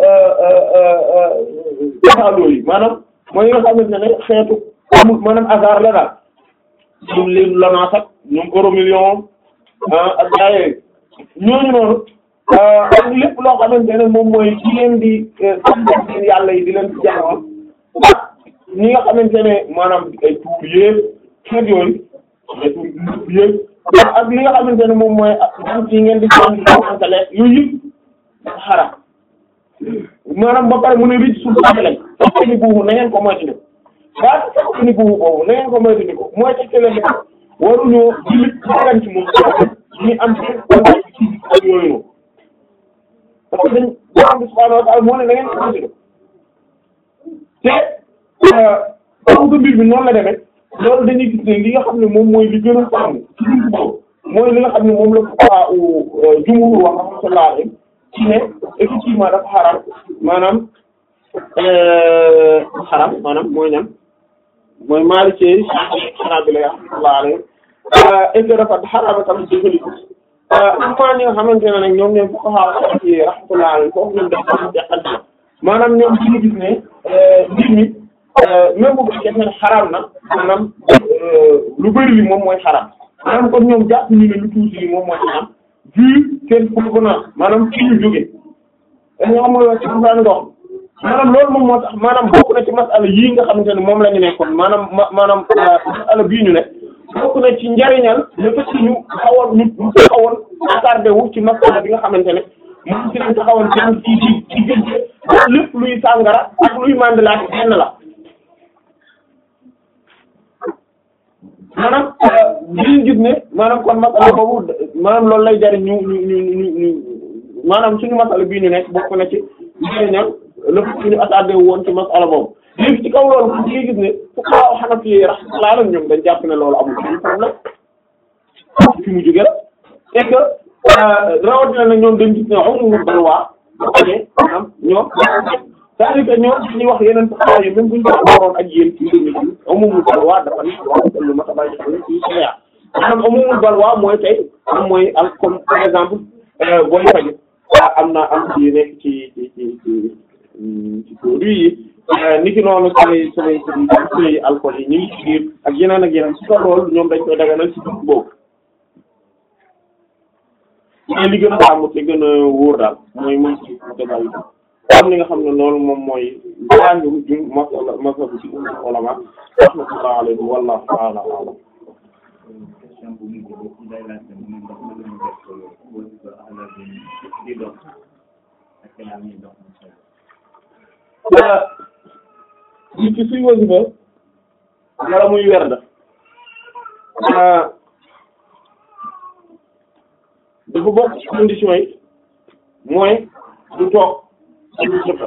taxawoo yi maanaam mooy yi nga xamante ne xeetu amul maanaam hasard la daal ñoom leen Lonase ak ñoom euro million ak gaa yooyu ñooñu noonu ak lépp loo xamante ne moom mooy ci leen di sant seen yàlla yi di leen ci jaamoo ñi nga xamante ne maanaam ay tuur yéeg xeet yooyu ay tuur yéeg ak li nga xamante ne moom mooy am ci ngeen di sant di santale yooyu yëpp xaram maanaam ba pare mu ne rëcc suuf si lañ fekk ni buubu na ngeen ko moytandiku waaye fekk ni buubu boobu na ngeen ko moytandiku mooy ci télé ne waruñoo jullit dagan ci moom ñu am ci contact ci ak yooyu noonu parce que dañ borom bi subhaanahu wa ta'ala moo ne na ngeen ko moytandiku te comme que mbir bi noonu la demee loolu dañuy gis ne li nga xam ne moom mooy li gën a sàmm ci biir boobu mooy li nga xam ne moom la fuqahaa u jumhur wax rahmatullahi alayhim ci ne effectivement dafa xaram maanaam xaram maanaam mooy ñan mooy Maliki Hanabila rahmatullahi alayhim et que dafa xaraama tamit jëfandiku amaa ñi nga xamante ne nag ñoom ñoom fuqahaa ci rahmatullahi alayhim foofu ñoom dafa am jeexal maanaam ñoom ci ñu gis ne mbir mi même bu fekkee ne xaraam na maanaam lu bari li moom mooy xaraam maanaam kon ñoom jàpp ñu ne lu tuuti li moom mooy xaraam vu seen provenance maanaam fi ñu jóge dañoo xam nga ci daan ndox maanaam loolu moom moo tax maanaam bokk na ci masala yii nga xamante ne moom la ñu nekkoon maanaam ma maanaam masala bii ñu ne bokk na ci njariñal le fait que ñu xawoon ñu ñu taxawoon attardé wu ci masala bi nga xamante ne moom ci lañ taxawoon ci ci ci ci gën lépp luy sàngara ak luy mandelaat benn la maanaam liñ gis ne maanaam kon masala boobu maanaam loolu lay jariñ ñu ñu ñu ñu ñu maanaam suñu masala bii ñu nekk bokk na ci njariñal lépp suñu attardé wu woon ci masala boobu léegi ci kaw loolu ci ngay gis ne fuqaha Hanafi rahmatullah alayhim ñoom dañ jàpp ne loolu amul benn problème fi mu jóge la et que rawatina na ñoom dañ gis ne umumul balwa bu amee maanaam ñoom c'est-à-dire que ñoom dañuy wax yeneen fuqaha yi même buñ ko waroon ak yéen ci mbir mi umumul balwa dafa nekk wax lu ma tabaay xel ci sharia maanaam umumul balwa mooy tey am mooy am comme par exemple booy faju am na am ci nekk ci ci ci ci ci produit yi niki noonu samay samay samay alcool yi ñu ngi ci biir ak yeneen ak yeneen ci kaw loolu ñoom dañ koy daganal ci dugub boobu mais li gën a sàmm te gën a wóor daal mooy mooy ci détail am li nga xam ne loolu moom mooy njàngu jum masala masala ci ulama rahmatullahi alayhi wallahu ta'ala a'lam question bu mujj bi ci day laajte mu ne ndax mën nañu def wasifa ala bi di dox ak yaa ngi dox nit ki suy wasifa wala muy werda dafa bokk ci conditions yi mooy du toog ci du sëkka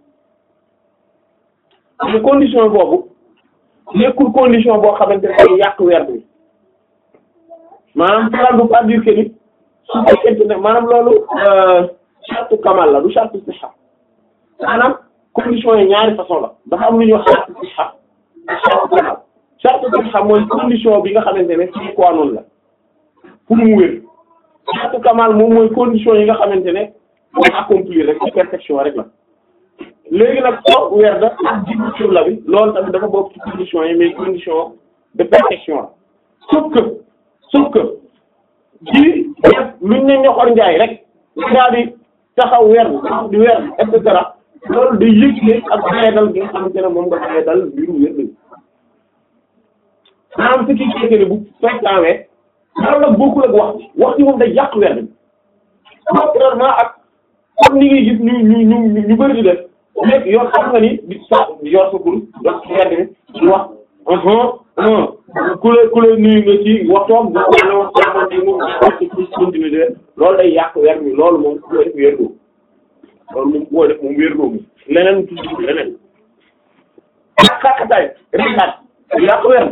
mais condition boobu nekkul condition boo xamante ne day yàq werd bi maanaam cela ne veut pas dire que ni su fekkente ne maanaam loolu charte kamal la du charte siha maanaam condition yi ñaari façon la dafa am lu ñuy wax charte siha ak charte kamal charte siha mooy condition bi nga xamante ne ci quoi noonu la pour mu wér charte kamal moom mooy condition yi nga xamante ne mooy accomplir rek ci perfection rek la léegi nag toog weer da ak jiwu sur la bi loolu tamit dafa bokk ci condition yi mais condition de perfection la sauf que sauf que ci def luñ ne ñoxor njaay rek daal di taxaw weer taxaw di weer et cetera loolu day yëgle ak doyadal gi nga xamante ne moom nga doyadal mbiru wér bi maanaam ce qui fait que ne bu fekkawee loolu nag bokkul ak wax ci wax ci moom day yàq weer bi contrairement ak comme ni ngay gis ñu ñu ñu ñu bëri di def lépp yor xam nga ni di sa yor sa kur dox ci weer bi di wax ku la ku la nuyu nga ci waxtoom nga xam ne wax xamante ni moom ci continuer loolu day yàq weer bi loolu moom ku def wér doo loolu moom boo def moom wér doo mi leneen tudd leneen ak xaqataay rekaat yàq weer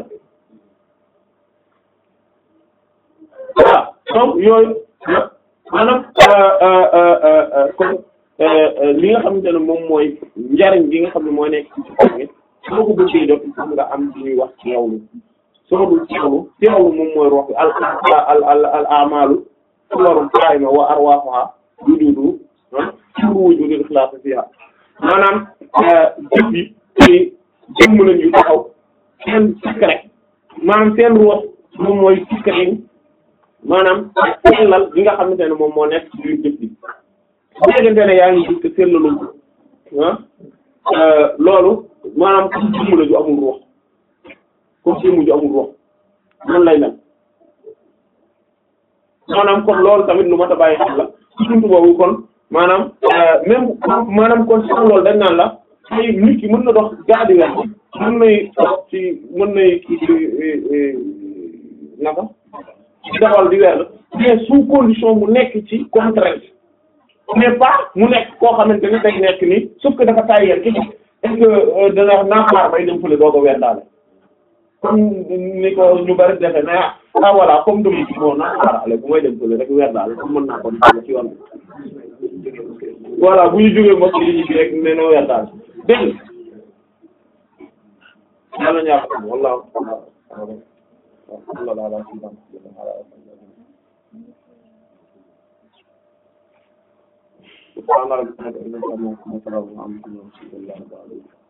voilà donc yooyu maanaam comme li nga xamante ne moom mooy njariñ bi nga xam ne mooy nekk ci ci soo ko bëggee def xam nga am ci ñuy wax teewlu soo dul teewlu teewlu moom mooy rox bi al al al al amalu suwarul qaima wa arwahuha wujudu suru wujudu ikhlaas fiha maanaam jëf yi ci jëmm lañ yu taxaw seen secret maanaam seen root moom mooy secret maanaam sellal gi nga xamante ne moom moo nekk ci biir jëf bi bu fekkente ne yaa ngi gis que sellalu ah loolu maanaam comme jëmm la ju amul ruux comme jëmm ju amul ruux noonu lay mel maanaam kon loolu tamit lu mat a bàyyi xel la ci buntu boobu kon maanaam même maanaam kon sax loolu dañ naan la ay nit ki mën na dox gaadi weer mën nay dox ci mën nay kii ci naka ci dawal di weer mais sous condition mu nekk ci contrainte mais pas mu nekk koo xamante ni day nekk ni sauf que dafa tayyel ki est-ce que dana naa xaar bay dem fële doo ko weer daale comme ni ko ñu bari defe mais ah voilà comme dama ci moo naa xaarale bu may dem fële rek weer daale comme mën naa ko def ci yoon voilà bu ñu jógee mbokk yi ñu rek ne na weer daal dégg nga yàlla ñaar xam wallahu sallallahu ala sayyidina subhana rabbika rabbil izzati amma yasifun wa salamun ala al mursalin